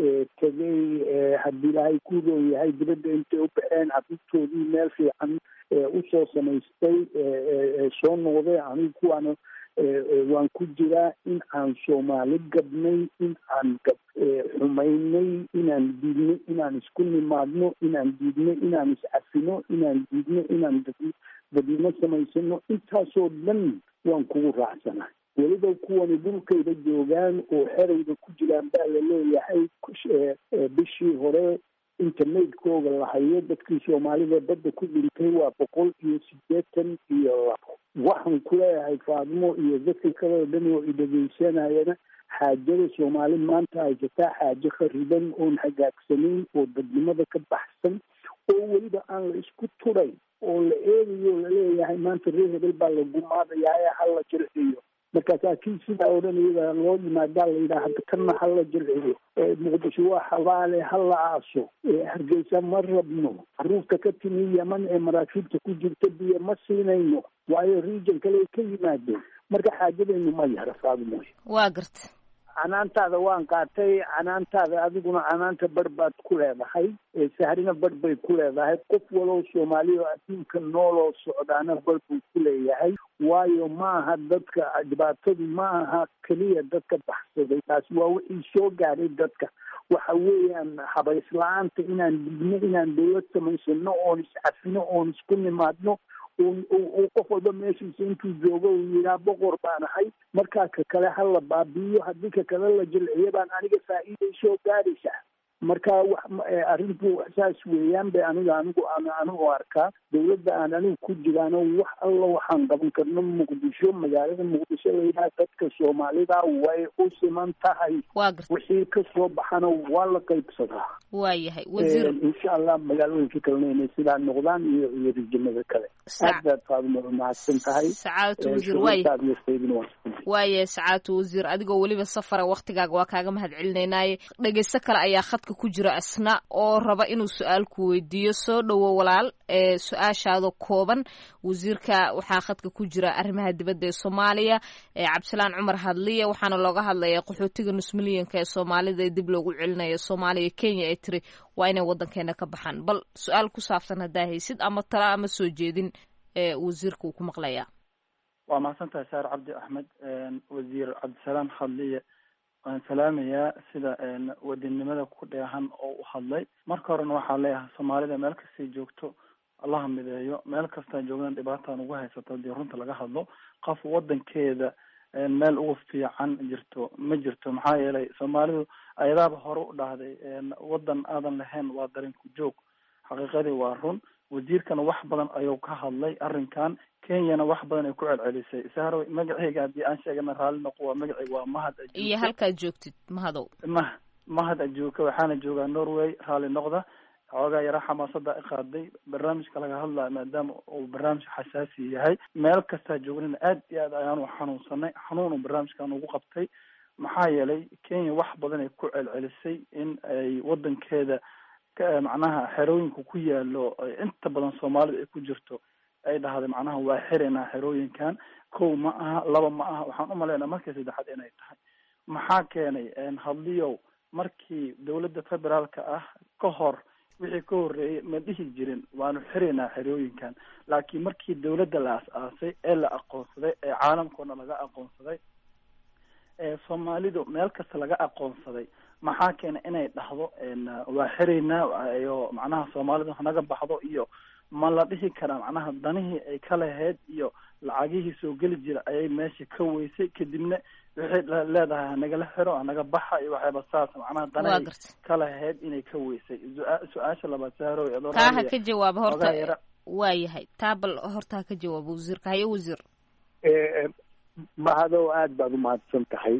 tegey haddii ilaahay ku roon yahay dibadda intay u baxeen caruurtoodii meel fiican usoo samaystay soo noqday anigu kuwaana waan ku jiraa in aan soomaali gabnay in aan gab xumaynay inaan diidno inaan isku nimaadno inaan diidno inaan iscafino inaan diidno inaan dadnimo samaysano intaasoo dhan waan kugu raacsanaa weliba kuwani dhulkayda joogaan oo xerayda ku jiraan baa la leeyahay bishii hore internetkooga la hayo dadkii soomaalida badda ku dhintay waa boqol iyo siddeetan iyo labo waxaan ku leeyahay faadmo iyo dadka kale oo dhan oo idhegeysanayana xaajada soomaali maanta haysataa xaajo khariban oon hagaagsanayn oo dadnimada ka baxsan oo weliba aan la isku turay oo la eegayo laleeyahay maanta reer hebel baa la gumaadayaa ee hala jirciyo markaasaa kii sidaa odhan iyada loo yimaadaa la yidhaha hadda kana hala jirciyo muqdisho waa xabaale hala aaso hargeysa ma rabno caruurta ka timi yeman ee maraakiibta ku jirta biyo ma siinayno waayo region kale ay ka yimaadeen marka xaajadaynu ma yara faadmoy waa garta canaantaada waan qaatay canaantaada adiguna canaanta bar baad ku leedahay sahrina bar bay ku leedahay qof walow soomaali oo adduunka nooloo socdaana bar buu ku leeyahay waayo ma aha dadka dhibaatadu ma aha keliya dadka baxsaday taasi waa wixii soo gaadhay dadka waxa weeyaan habays la-aanta inaan digno inaan dawlad samaysano oon iscafino oon isku nimaadno uu qof walba meeshiisa intuu joogo uu yidhaha boqor baan ahay markaa ka kale ha la baabi'iyo haddii ka kale la jilciyo baan aniga faa'iiday soo gaadhaysaa marka wax arrintu saas weeyaan bay aniga anigu aan anigu arkaa dawladda aan anigu ku jiraano wax alla waxaan qaban karno muqdisho magaalada muqdisho layidhaha dadka soomaalida way u siman tahay wixii ka soo baxana waa la qaybsadaa waayahay wasiir insha allah magaalooyinka kalena inay sidaa noqdaan iyo iyo rijimada kale aad baad faaduma mahadsan tahay sacaadatu wasiir waay waaye sacaadatu wasiir adigoo weliba safara waktigaaga waa kaaga mahad celinaynaye dhegeysto kale ayaa khadka ku jira asna oo raba inuu su-aal ku weydiiyo soo dhowo walaal ee su-aashaada kooban wasiirka waxaa khadka ku jira arrimaha dibadda ee soomaaliya ee cabdisalaan cumar hadliya waxaana looga hadlaya qaxootiga nus milyanka ee soomaalida ee dib loogu celinayo soomaaliya kenya ee tiri waa inay waddankeena ka baxaan bal su-aal ku saabsan haddaa haysid ama tala ama soo jeedin ee wasiirka uu ku maqlayaa waa mahadsantahay saar cabdi axmed wasiir cabdisalaam hadliye waan salaamayaa sida wadinimada ku dheehan oo u hadlay marka horena waxaa leeyahay soomaalida meel kastay joogto allaha mideeyo meel kastaa joogana dhibaataan ugu haysato hadii runta laga hadlo qof wadankeeda meel ugu fiican jirto ma jirto maxaa yeelay soomaalidu ayadaaba hore u dhahday wadan aadan lahayn waa darinku joog xaqiiqadii waa run wasiirkana wax badan ayuu ka hadlay arrinkan kenyana wax badan ay ku celcelisay sahro magaceyga haddii aan sheegana raalli noqo waa magaceyga waa mahad iyo halkaad joogtid mahadow ma mahad ajuuka waxaana joogaa norway raalli noqda xoogaa yara xamaasada i qaaday barnaamijka laga hadlaya maadaama uu barnaamij xasaasi yahay meel kastaa joognana aad iyo aad ayaanu xanuunsanay xanuun uu barnaamijkan ugu qabtay maxaa yeelay kenya wax badan ay ku celcelisay in ay wadankeeda macnaha xerooyinka ku yaalo inta badan soomaalida ay ku jirto ay dhahday macnaha waa xiranaa xerooyinkan kow ma aha laba ma aha waxaan umalaynaa markii saddexaad inay tahay maxaa keenay hadliyow markii dawladda federaalka ah ka hor wixii ka horreeyay ma dhihi jirin waanu xiraynaa xerooyinkan laakiin markii dawladda la as-aasay ee la aqoonsaday ee caalamkoona laga aqoonsaday ee soomaalidu meel kasta laga aqoonsaday maxaa keenay inay dhahdo waa xiraynaa iyo macnaha soomaalidu hanaga baxdo iyo ma la dhihi karaa macnaha danihii ay ka lahayd iyo lacagihii soo geli jira ayay meesha ka weysay kadibna waxay leedahay hanaga xiro hanaga baxa iyo waxyaaba saas macnaha danahay ka lahayd inay ka weysay su-aasha labaad sahro taa ha ka jawaaba horta waa yahay taa bal horta ha ka jawaaba wasiirka haye wasiir mahadow aada baad umahadsan tahay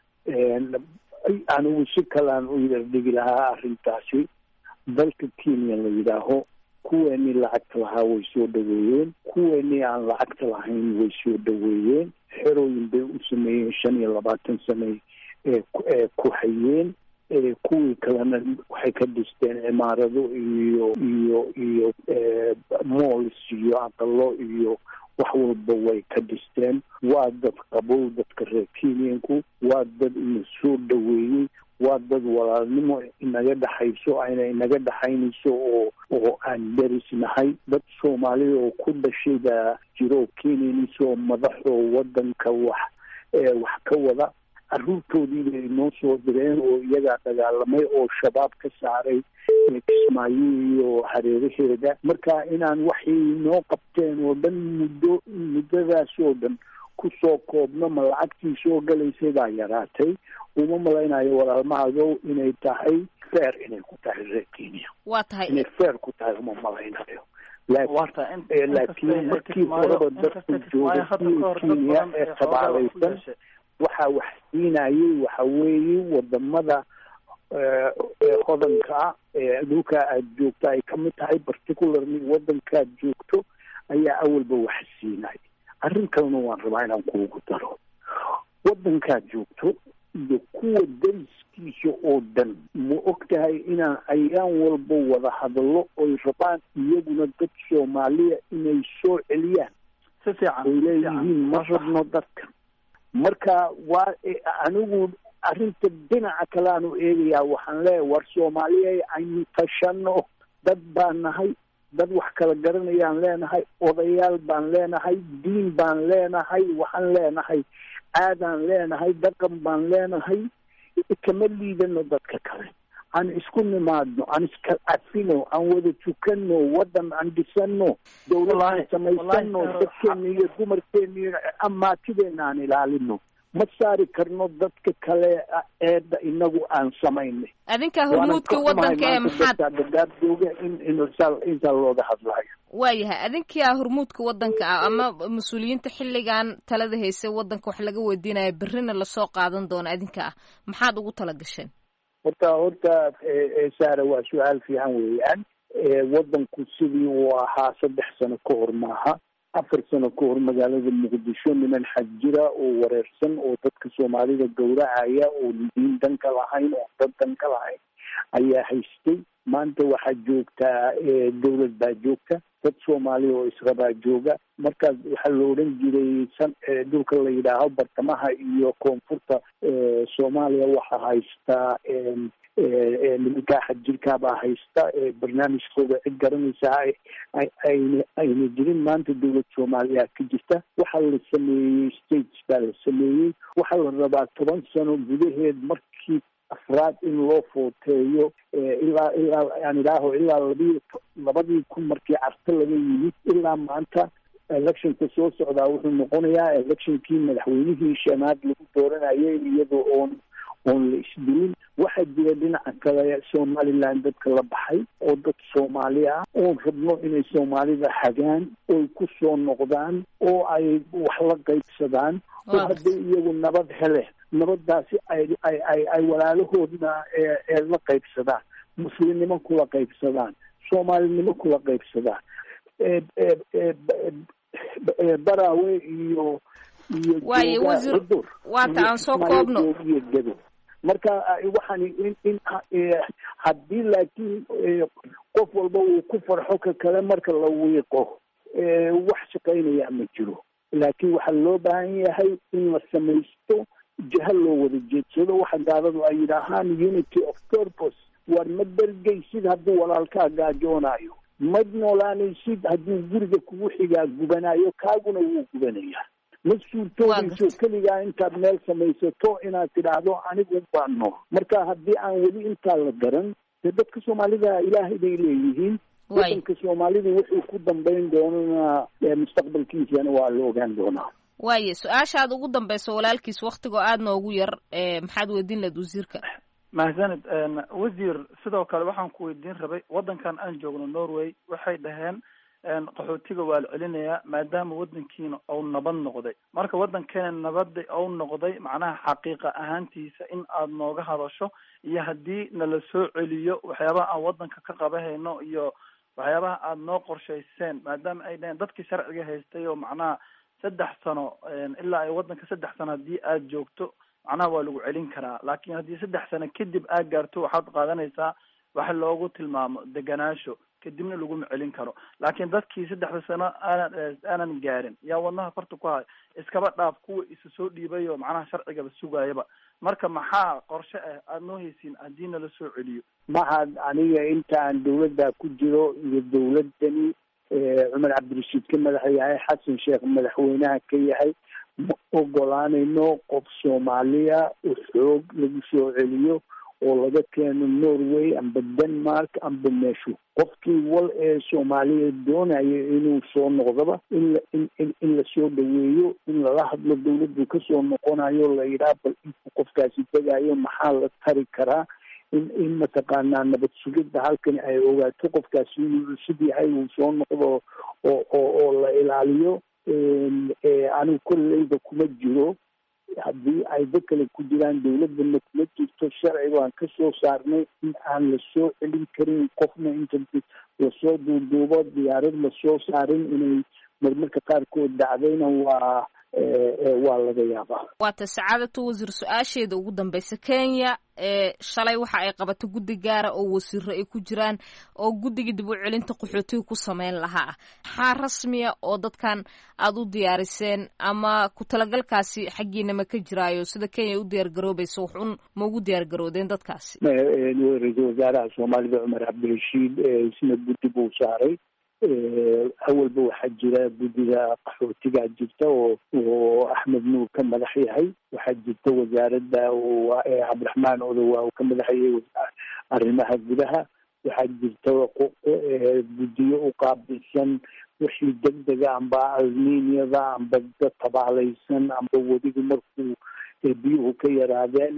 anigu si kalaan u yardhigi lahaa arrintaasi dalka kenya la yidhaaho kuweenii lacagta lahaa way soo dhaweeyeen kuweenii aan lacagta lahayn way soo dhaweeyeen xerooyin bay u sameeyeen shan iyo labaatan sane ee ee ku hayeen kuwii kalena waxay ka dhisteen cimaarado iyo iyo iyo malls iyo aqalo iyo wax walba way ka dhisteen waa dad qabow dadka reer kenyanku waa dad ina soo dhaweeyey waa dad walaalnimo inaga dhexayso ayna inaga dhexaynayso oo oo aan derisnahay dad soomaalida oo ku dhashay baa jiro kenyanis oo madaxoo wadanka wax wax ka wada caruurtoodii bay noo soo direen oo iyagaa dagaalamay oo shabaab ka saaray kismaayo iyo hareeraheeda marka inaan waxay noo qabteen oo dhan muddo muddadaas oo dhan kusoo koobno ma lacagtii soo galaysay baa yaraatay uma malaynayo walaalmahado inay tahay feer inay ku tahay reer kenya waa tahay inay feer ku tahay uma malaynayo laakiin markii horeba dadku jooga kenya ee qabaalaysan waxaa wax siinayay waxa weeye wadamada hodanka ah ee dhulka aad joogto ay kamid tahay particularly wadankaad joogto ayaa awalba wax siinay arrin kalena waan rabaa inaan kuugu daro wadankaad joogto iyo kuwa dariskiisa oo dhan ma og tahay inaan ayaan walba wada hadallo oy rabaan iyaguna dad soomaaliya inay soo celiyaan si fiican oy leeyihiin ma rabno dadka marka waa anigu arrinta dhinaca kale aanu eegayaa waxaan leeyahay war soomaaliya aynu tashano dad baan nahay dad wax kala garanayaan leenahay odayaal baan leenahay diin baan leenahay waxaan leenahay aadaan leenahay dhaqan baan leenahay kama liidano dadka kale aan isku nimaadno aan iska cafino aan wada tukano wadan aan dhisano dawladaan samaysano dadkeena iyo dumarkeena iyo amaatideena aan ilaalino ma saari karno dadka kale eedda inagu aan samaynay adinkaa hormuudka wadanka ee maxaad dagaabjooga in intaa looga hadlayo waayahay adinkaa hormuudka wadanka ah ama mas-uuliyiinta xilligan talada haysa wadanka wax laga weydiinaya berrina lasoo qaadan doono adinka ah maxaad ugu tala gasheen horta horta saara waa su-aal fiican weeyaan wadanku sidii uu ahaa saddex sano ka hor maaha afar sano ka hor magaalada muqdisho niman xag jira oo wareersan oo dadka soomaalida gowracaya oo diin danka lahayn oo dad danka lahayn ayaa haystay maanta waxaa joogtaa dawlad baa joogta dad soomaaliya oo israbaa jooga markaas waxaa la odhan jiray san dhulka la yidhaaho bartamaha iyo koonfurta soomaaliya waxaa haystaa nimankaa xadjirkaabaa haysta barnaamijkooda cid garanaysaa ayna ayna jirin maanta dawlad soomaaliya ka jirta waxaa la sameeyey states baa la sameeyey waxaa la rabaa toban sano gudaheed markii afraad in loo footeeyo ilaa ilaa aan idhaaho ilaa labii labadii kun markii carto laga yimid ilaa maanta electionka soo socdaa wuxuu noqonayaa electionkii madaxweynihii shanaad lagu dooranayay iyadoo oon oon la isdilin waxaa jira dhinaca kale somaliland dadka la baxay oo dad soomaali ah oon rabno inay soomaalida hagaan oy ku soo noqdaan oo ay wax la qaybsadaan oo hadday iyagu nabad hele nabadaasi ay ay ay ay walaalahoodna ee la qaybsadaan muslimnimo kula qaybsadaan soomaalinimo kula qaybsadaan baraawe iyo iyo waaye wasiir waata aan soo koobno iyo gado marka waxaan in in haddii laakiin qof walba uu ku farxo ka kale marka la wiiqo wax shaqaynaya ma jiro laakiin waxaa loo baahan yahay in la samaysto jaha loo wada jeedsado waxa gaaladu ay yidhaahaan unity of purpose waar ma dergaysid hadduu walaalkaa gaajoonayo ma noolaanaysid hadduu guriga kugu xigaa gubanayo kaaguna wuu gubanayaa ma suurtoodayso keligaa intaad meel samaysato inaad tidhaahdo anigu baan nool marka haddii aan weli intaa la garan dee dadka soomaalida ilaahay bay leeyihiin wadanka soomaalida wuxuu ku dambayn doonana mustaqbalkiisana waa la ogaan doonaa waaye su-aashaad ugu dambayso walaalkiis waktigoo aada noogu yar maxaad weydiin lahayd wasiirka mahadsanid wasiir sidoo kale waxaan ku weydiin rabay wadankan aan joogno norway waxay dhaheen qaxootiga waa la celinayaa maadaama wadankiina ou nabad noqday marka wadankeena nabada ou noqday macnaha xaqiiqa ahaantiisa in aad nooga hadasho iyo haddii nala soo celiyo waxyaabaha aan wadanka ka qabahayno iyo waxyaabaha aada noo qorshayseen maadaama ay dhaheen dadkii sharciga haystay oo macnaha saddex sano ilaa ay wadanka saddex sano haddii aad joogto macnaha waa lagu celin karaa laakiin haddii saddex sano kadib aad gaarto waxaad qaadanaysaa waxa loogu tilmaamo deganaansho kadibna laguma celin karo laakiin dadkii saddexda sano aanan aanan gaarin yaa wadnaha farta ku haya iskaba dhaaf kuwa isa soo dhiibay oo macnaha sharcigaba sugaayaba marka maxaa qorshe ah aada noo haysiin haddii nala soo celiyo maxad aniga inta aan dawladda ku jiro iyo dawladdani cumar cabdirashiid ka madax yahay xasan sheekh madaxweynaha ka yahay ma ogolaanayno qof soomaaliya oo xoog lagu soo celiyo oo laga keeno norway amba denmark amba meeshu qofkii wal ee soomaaliya doonaya inuu soo noqdaba in la in in in lasoo dhaweeyo in lala hadlo dawladdu kasoo noqonayo la yidhaha bal intuu qofkaasi tegayo maxaa la tari karaa in in mataqaanaa nabad sugidda halkani ay ogaato qofkaasi inuu cusub yahay uu soo noqdo oo oo oo la ilaaliyo anigu kolleyda kuma jiro haddii ay dad kale ku jiraan dawladana kuma jirto sharciga aan ka soo saarnay in aan lasoo celin karin qofna inta lasoo duuduubo diyaarad lasoo saarin inay marmarka qaarkood dhacdayna waa waa laga yaabaa waata sacaadatu wasiir su-aasheeda ugu dambeysa kenya ee shalay waxa ay qabato guddi gaara oo wasiiro ay ku jiraan oo guddiga dib u celinta qaxootiga ku sameyn lahaa maxaa rasmiya oo dadkan aada u diyaariseen ama ku talagalkaasi xaggiina ma ka jiraayo sida kenya u diyaar garoobaysa wax un ma ugu diyaar garoodeen dadkaasi ra-iisul wasaaraha soomaalida cumar cabdirashiid isna guddi buu saaray awalba waxaa jira guddiga qaxootigaa jirta oo oo axmed nuur ka madax yahay waxaa jirta wasaaradda cabdiraxmaan odowa uu ka madax yahay arrimaha gudaha waxaa jirta guddiyo u qaabilsan wixii degdega amba alminiyada amba dad tabaalaysan amba wedigu markuu biyuhu ka yaraadeen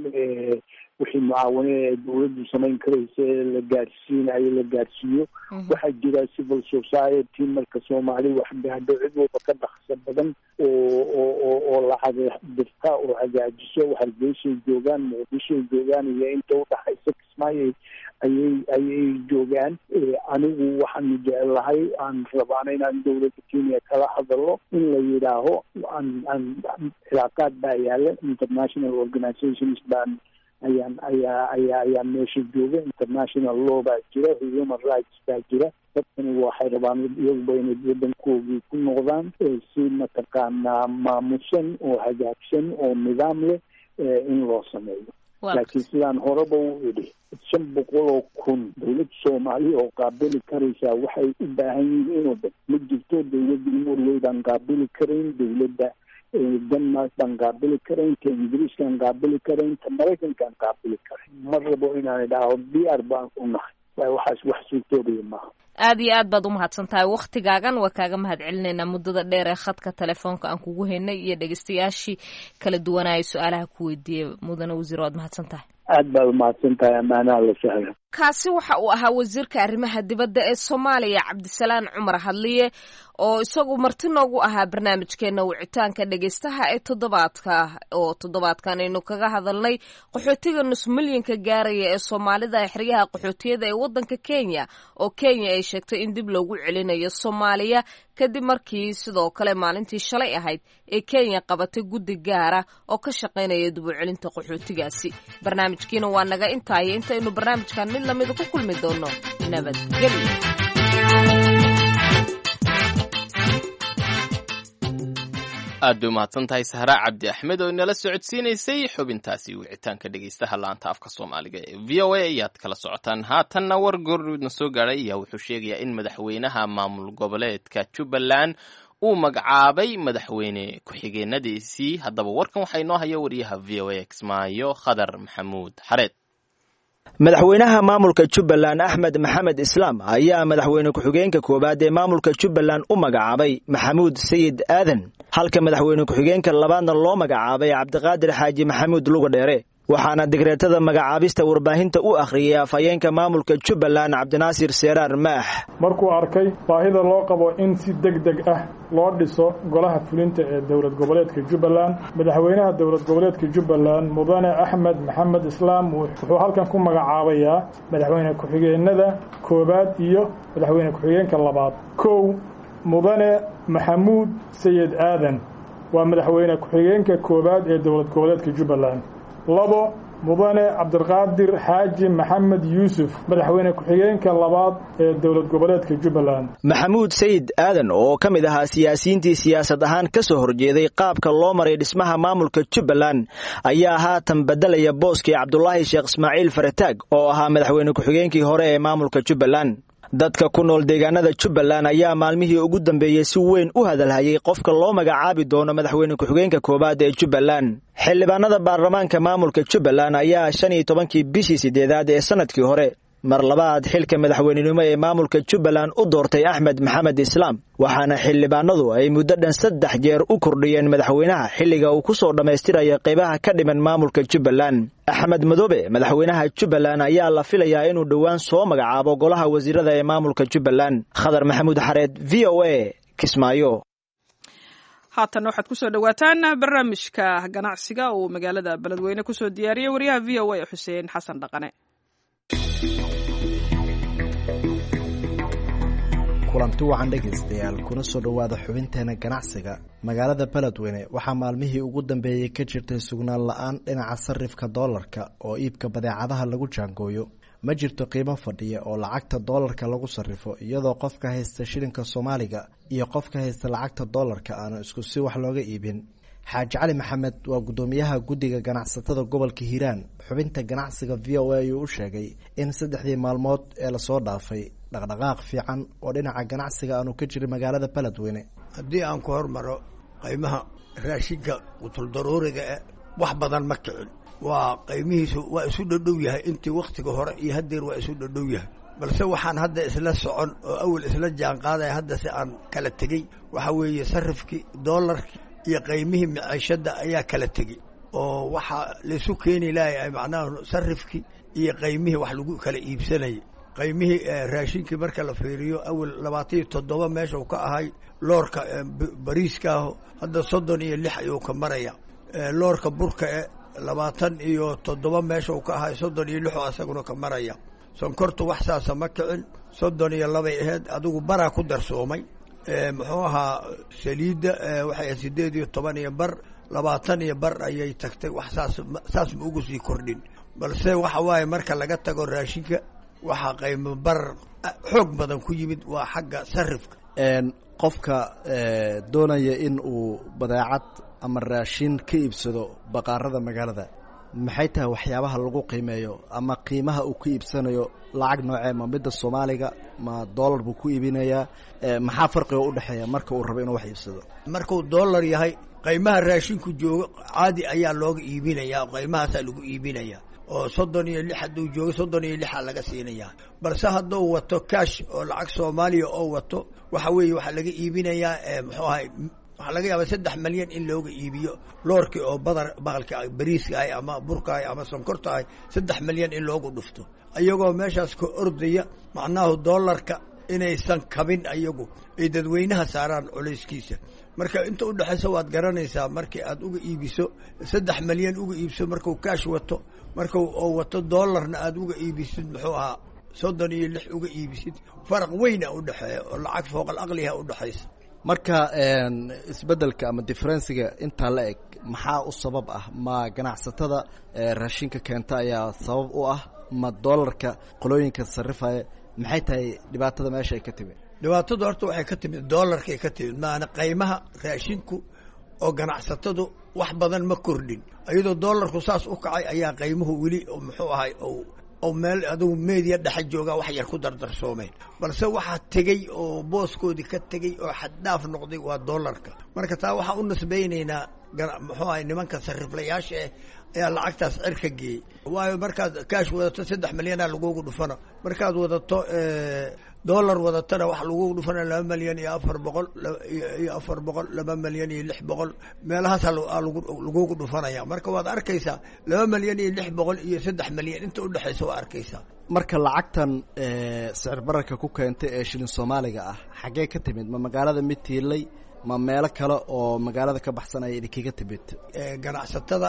wixii mucaawine ee dawladdu samayn karaysa ee la gaadhsiinayo la gaadhsiiyo waxaa jira civil society marka soomaali wax gaadho cid walba ka dhaqso badan oo oo oo oo lacag dirta oo hagaajiso hargeysay joogaan muqdishoay joogaan iyo inta udhaxaysa kismaayo ayay ayay joogaan anigu waxaanu jecelahay aan rabaana inaan dawladda kenya kala hadalo in la yidhaaho aan aan cilaaqaad baa yaala international organizations baan ayaan ayaa ayaa ayaa meesha jooga international law baa jira human rights baa jira dadkani waxay rabaan iyaguba inay wadankoogii ku noqdaan si mataqaanaa maamusan oo hagaagsan oo nidaam leh in loo sameeyo laakiin sidaan horeba u idhi shan boqol oo kun dawlad soomaaliya oo qaabili karaysaa waxay u baahan yihiin oo dhan ma jirto dawladda norway baan qaabili karayn dawladda denmark baan qaabili karayn ta ingiriiskaan qaabili karayn ta maraykankaan qaabili karayn ma rabo inaan idhaaho diyaar baan u nahay waxaas wax suurtoobaya maaha aada iyo aad baad umahadsan tahay waktigaagan waa kaaga mahad celinaynaa muddada dheer ee khadka telefoonka aan kugu haynay iyo dhegeystayaashii kala duwanaya su-aalaha ku weydiiyey mudane wasiir waad mahadsan tahay aad baad umahadsan tahay ammaanaha la sahla kaasi waxa uu ahaa wasiirka arrimaha dibadda ee soomaaliya cabdisalaan cumar hadliye oo isagu marti noogu ahaa barnaamijkeena wicitaanka dhegeystaha ee toddobaadka oo toddobaadkan aynu kaga hadalnay qaxootiga nus milyanka gaaraya ee soomaalida xeryaha qaxootiyada ee waddanka kenya oo kenya ay sheegtay in dib loogu celinayo soomaaliya kadib markii sidoo kale maalintii shalay ahayd ee kenya qabatay guddi gaara oo ka shaqaynaya dib u celinta qaxootigaasi barnaamijkiina waa naga intaaya intaynu barnaamijkan mid lamida ku kulmi doono nabadgelyo aad bay umahadsan tahay sahraa cabdi axmed oo inala socodsiinaysay xubintaasi wicitaanka dhegeystaha laanta afka soomaaliga ee v o a ayaad kala socotaan haatanna war goorna soo gaadhay ayaa wuxuu sheegayaa in madaxweynaha maamul goboleedka jubbaland uu magacaabay madaxweyne ku-xigeenadiisii haddaba warkan waxaa inoo haya wariyaha v o a kismaayo khadar maxamuud xareed madaxweynaha maamulka jubbaland axmed maxamed islaam ayaa madaxweyne ku-xigeenka koowaad ee maamulka jubbaland u magacaabay maxamuud sayid aadan halka madaxweyne ku-xigeenka labaadna loo magacaabay cabdiqaadir xaaji maxamuud lugadheere waxaana digreetada magacaabista warbaahinta u akhriyay afhayeenka maamulka jubbaland cabdinaasir seeraar maax markuu arkay baahida loo qabo in si deg deg ah loo dhiso golaha fulinta ee dowlad goboleedka jubbaland madaxweynaha dowlad goboleedka jubbaland mudane axmed maxamed islaam wuxuu halkan ku magacaabayaa madaxweyne ku-xigeenada koowaad iyo madaxweyne ku-xigeenka labaad kow mudane maxamuud sayid aadan waa madaxweyne ku-xigeenka koowaad ee dowlad goboleedka jubbaland labo mudane cabdiqaadir xaaji maxamed yuusuf madaxweyne ku-xigeenka labaad ee dowlad goboleedka jubbaland maxamuud sayid aadan oo ka mid ahaa siyaasiyiintii siyaasad ahaan ka soo horjeeday qaabka loo maray dhismaha maamulka jubbaland ayaa haatan bedelaya booskii cabdulaahi sheekh ismaaciil farataag oo ahaa madaxweyne ku-xigeenkii hore ee maamulka jubbaland dadka ku nool deegaanada jubbaland ayaa maalmihii ugu dambeeyey si weyn u hadalhayay qofka loo magacaabi doono madaxweyne ku-xigeenka koowaad ee jubbaland xildhibaanada baarlamaanka maamulka jubbaland ayaa shan iyo tobankii bishii sideedaad ee sanadkii hore mar labaad xilka madaxweynenimo ee maamulka jubbaland u doortay axmed maxamed islaam waxaana xildhibaanadu ay muddo dhan saddex jeer u kordhiyeen madaxweynaha xilliga uu ku soo dhammaystiraya qaybaha ka dhiman maamulka jubbaland axmed madoobe madaxweynaha jubbaland ayaa la filayaa inuu dhowaan soo magacaabo golaha wasiirada ee maamulka jubbaland khadar maxamuud xareed v o a kismaayo haatan waxaad kusoo dhowaataan barnaamijka ganacsiga uu magaalada beledweyne kusoo diyaariyey wariyaha v o a xuseen xasan dhaqane kulanti wacan dhegaystayaal kuna soo dhowaada xubinteena ganacsiga magaalada beledweyne waxaa maalmihii ugu dambeeyey ka jirtay sugnaan la-aan dhinaca sarifka doolarka oo iibka badeecadaha lagu jaangooyo ma jirto qiimo fadhiya oo lacagta doolarka lagu sarrifo iyadoo qofka haysta shilinka soomaaliga iyo qofka haysta lacagta doolarka aanu isku si wax looga iibin xaaji cali maxamed waa guddoomiyaha guddiga ganacsatada gobolka hiiraan xubinta ganacsiga v o a ayuu u sheegay in saddexdii maalmood ee lasoo dhaafay dhaqdhaqaaq fiican oo dhinaca ganacsiga aanu ka jirin magaalada beledweyne haddii aan ku hormaro qiimaha raashinka qutuldaruuriga e wax badan ma kicin waa qiimihiisu waa isu dhodhow yahay intii wakhtiga hore iyo haddeer waa isu dhodhow yahay balse waxaan hadda isla socon oo awel isla jaan qaadaya hadda si aan kala tegey waxaa weeye sarifkii doolarkii iyo qiymihii maciishadda ayaa kala tegey oo waxaa laisu keeni lahay macnaha sarifkii iyo qaymihii wax lagu kala iibsanayay qaymihii raashinkii marka la fiiriyo awel labaatan iyo toddoba meesha uu ka ahay loorka bariiskaaho hadda soddon iyo lix ayuu ka maraya loorka burka e labaatan iyo toddoba meesha uu ka ahay soddon iyo lixoo asaguna ka maraya sonkortu wax saasa ma kicin soddon iyo labay aheyd adigu baraa ku darsoomay muxuu ahaa saliidda waxay ahayd sideed iyo toban iyo bar labaatan iyo bar ayay tagtay wax saas saas ma ugu sii kordhin balse waxa waaye marka laga tago raashinka waxaa qaymo bar xoog badan ku yimid waa xagga sarifka qofka doonaya in uu badeecad ama raashin ka iibsado baqaarada magaalada maxay tahay waxyaabaha lagu qiimeeyo ama qiimaha uu ku iibsanayo lacag noocee ma midda soomaaliga ma doolar buu ku iibinayaa maxaa farqiga u dhexeeya marka uu rabo inuu wax iibsado markuu doolar yahay qaymaha raashinku joogo caadi ayaa looga iibinayaa qaymahaasaa lagu iibinayaa oo soddon iyo lix hadduu joogo soddon iyo lixa laga siinayaa balse hadduu wato cash oo lacag soomaaliya oo wato waxa weeye waxaa laga iibinayaa muxuu ahay waxaa laga yaabaa saddex malyan in looga iibiyo loorkii oo badar baqalka bariiska ahay ama burka ahay ama sonkorta ahay saddex malyan in loogu dhufto iyagoo meeshaas ka ordaya macnahu doolarka inaysan kabin ayagu ay dadweynaha saaraan culayskiisa marka inta udhexaysa waad garanaysaa markii aad uga iibiso saddex malyan uga iibso markuu kaash wato marka oo wato doolarna aad uga iibisid muxuu ahaa soddon iyo lix uga iibisid faraq weyna udhexeeya oo lacag fooqal aqliha udhexaysa marka isbeddelka ama differensiga intaa la eg maxaa u sabab ah ma ganacsatada raashinka keenta ayaa sabab u ah ma doolarka qolooyinka sarrifaya maxay tahay dhibaatada meesha ay ka timid dhibaatadu horta waxay ka timid doolarkay ka timid maana qaymaha raashinku oo ganacsatadu wax badan ma kordhin iyadoo doolarku saas u kacay ayaa qaymuhu weli muxuu ahay oo meel adugu meediya dhexa joogaa wax yar ku dardarsoomeen balse waxaa tegey oo booskoodii ka tegey oo xaddhaaf noqday waa doolarka marka taa waxaa u nisbaynaynaa muxuu ahay nimanka sariflayaasha ah ayaa lacagtaas cer ka geeyey waayo markaad kaash wadato saddex malyanaa lagugu dhufana markaad wadato dollar wadatana wax lagugu dhufana laba malyan iyo afar boqol iyo afar boqol laba malyan iyo lix boqol meelahaasa lagugu dhufanaya marka waad arkaysaa laba malyan iyo lix boqol iyo saddex malyan inta udhexaysa waa arkaysaa marka lacagtan sicir bararka ku keentay ee shilin soomaaliga ah xaggee ka timid ma magaalada mid tiilay ma meelo kale oo magaalada ka baxsan ay idinkaga timid ganacsatada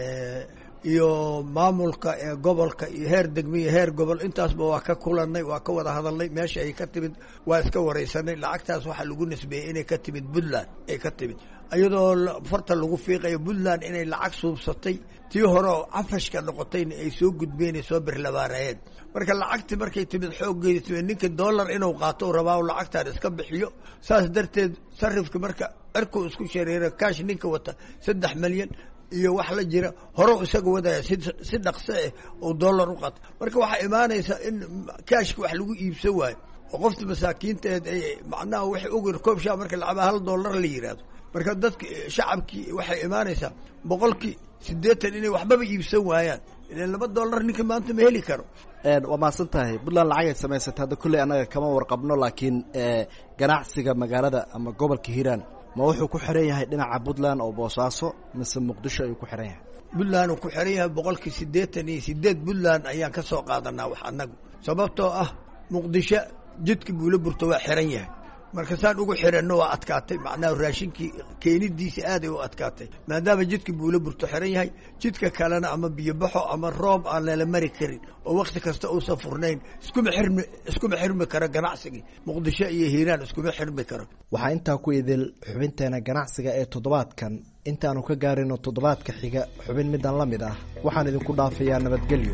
iyo maamulka ee gobolka iyo heer degme iyo heer gobol intaasba waa ka kulanay waa ka wada hadalnay meesha ay ka timid waa iska wareysanay lacagtaas waxaa lagu nisbeeyey inay ka timid puntland ay ka timid iyadoo farta lagu fiiqayo puntland inay lacag suubsatay tii hore oo cafashka noqotayna ay soo gudbeen ay soo birlabaanayeen marka lacagtii markay timid xooggeeda timid ninka dollar inuu qaato u rabaa lacagtaan iska bixiyo saas darteed sarifka marka cirkuu isku shareero kaash ninka wata saddex milyan iyo wax la jira hore isaga wadaya si si dhaqso ah oo dollar u qaata marka waxaa imaanaysa in kaashka wax lagu iibsan waayo oo qofta masaakiinteed ay macnaha waxay ogir koob shaa marka lacaba hal dollar la yihahdo marka dadka shacabkii waxay imaanaysaa boqolkii siddeetan inay waxbaba iibsan waayaan ilan laba dollar ninka maanta ma heli karo waa mahadsan tahay puntland lacagay samaysatay hadda kulley annaga kama warqabno laakiin ganacsiga magaalada ama gobolka hiiraan ma wuxuu ku xiran yahay dhinaca puntland oo boosaaso mise muqdisho ayuu ku xiran yahay puntland uu ku xiran yahay boqolkii siddeetan iyo sideed puntland ayaan ka soo qaadanaa wax annagu sababtoo ah muqdisho jidka buula burto waa xiran yahay marka saan ugu xiranno waa adkaatay macnaha raashinkii keenidiisa aaday u adkaatay maadaama jidka buula burto xiran yahay jidka kalena ama biyobaxo ama roob aan lala mari karin oo wakti kasta uusan furnayn iskuma xirmi iskuma xirmi karo ganacsigii muqdisho iyo hiiraan iskuma xirmi karo waxaa intaa ku idil xubinteena ganacsiga ee toddobaadkan intaanu ka gaarino toddobaadka xiga xubin midan la mid ah waxaan idinku dhaafayaa nabadgelyo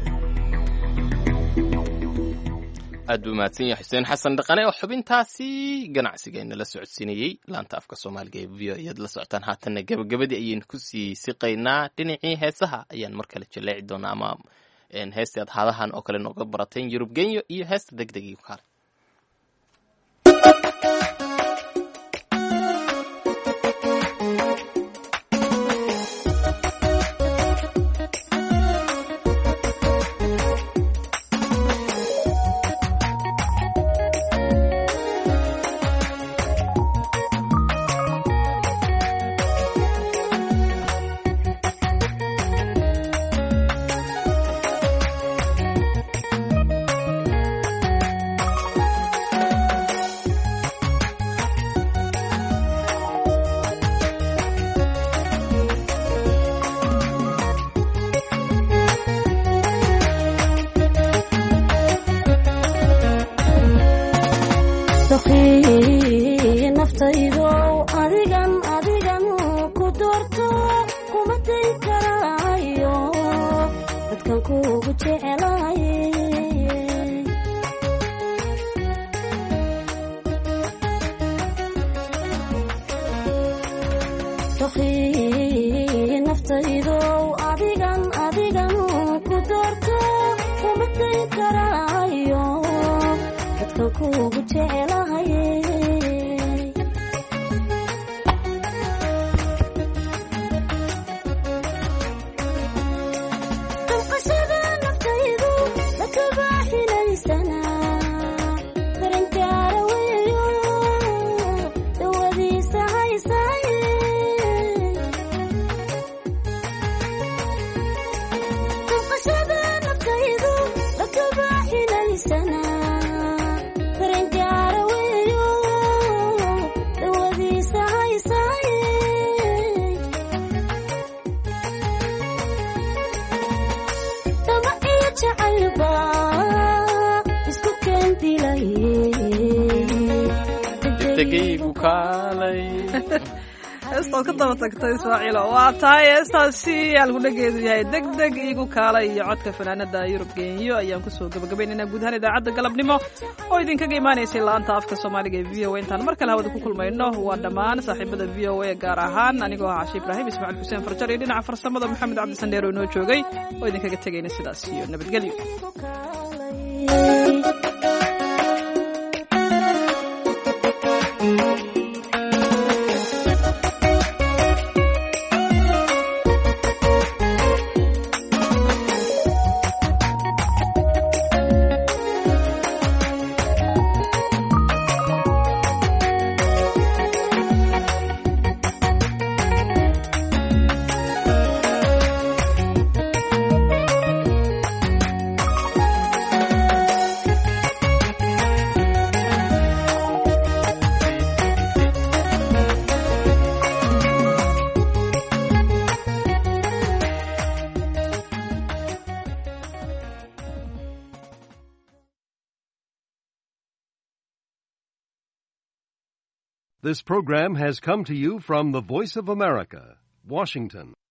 aad buu mahadsan yahay xuseen xasan dhaqane oo xubintaasi ganacsigeena la socodsiinayey laanta afka soomaaliga ee v o ayaad la socotaan haatanna gabagabadii ayaynu kusii siqaynaa dhinacii heesaha ayaan mar kale jaleeci doonaa ama heestii aad haadahan oo kale nooga barateen yurub genyo iyo heesta deg deg iyo kaale heestaad ka daba tagtay ismaaciilo waa tahay heestaasi halkudhageedu yahay deg deg iigu kaala iyo codka fanaanada yurub genyo ayaan kusoo gabagabaynaynaa guud ahaan idaacadda galabnimo oo idinkaga imaanaysay laanta afka soomaaliga ee v o a intaan mar kale hawada ku kulmayno waa dhammaan saaxiibada v o a gaar ahaan anigoo ah cashi ibraahim ismaaciil xuseen farjar iyo dhinaca farsamada maxamed cabdisandheer oo inoo joogay oo idinkaga tegayna sidaas iyo nabadgelyo This program has come to you from the Voice of America, Washington.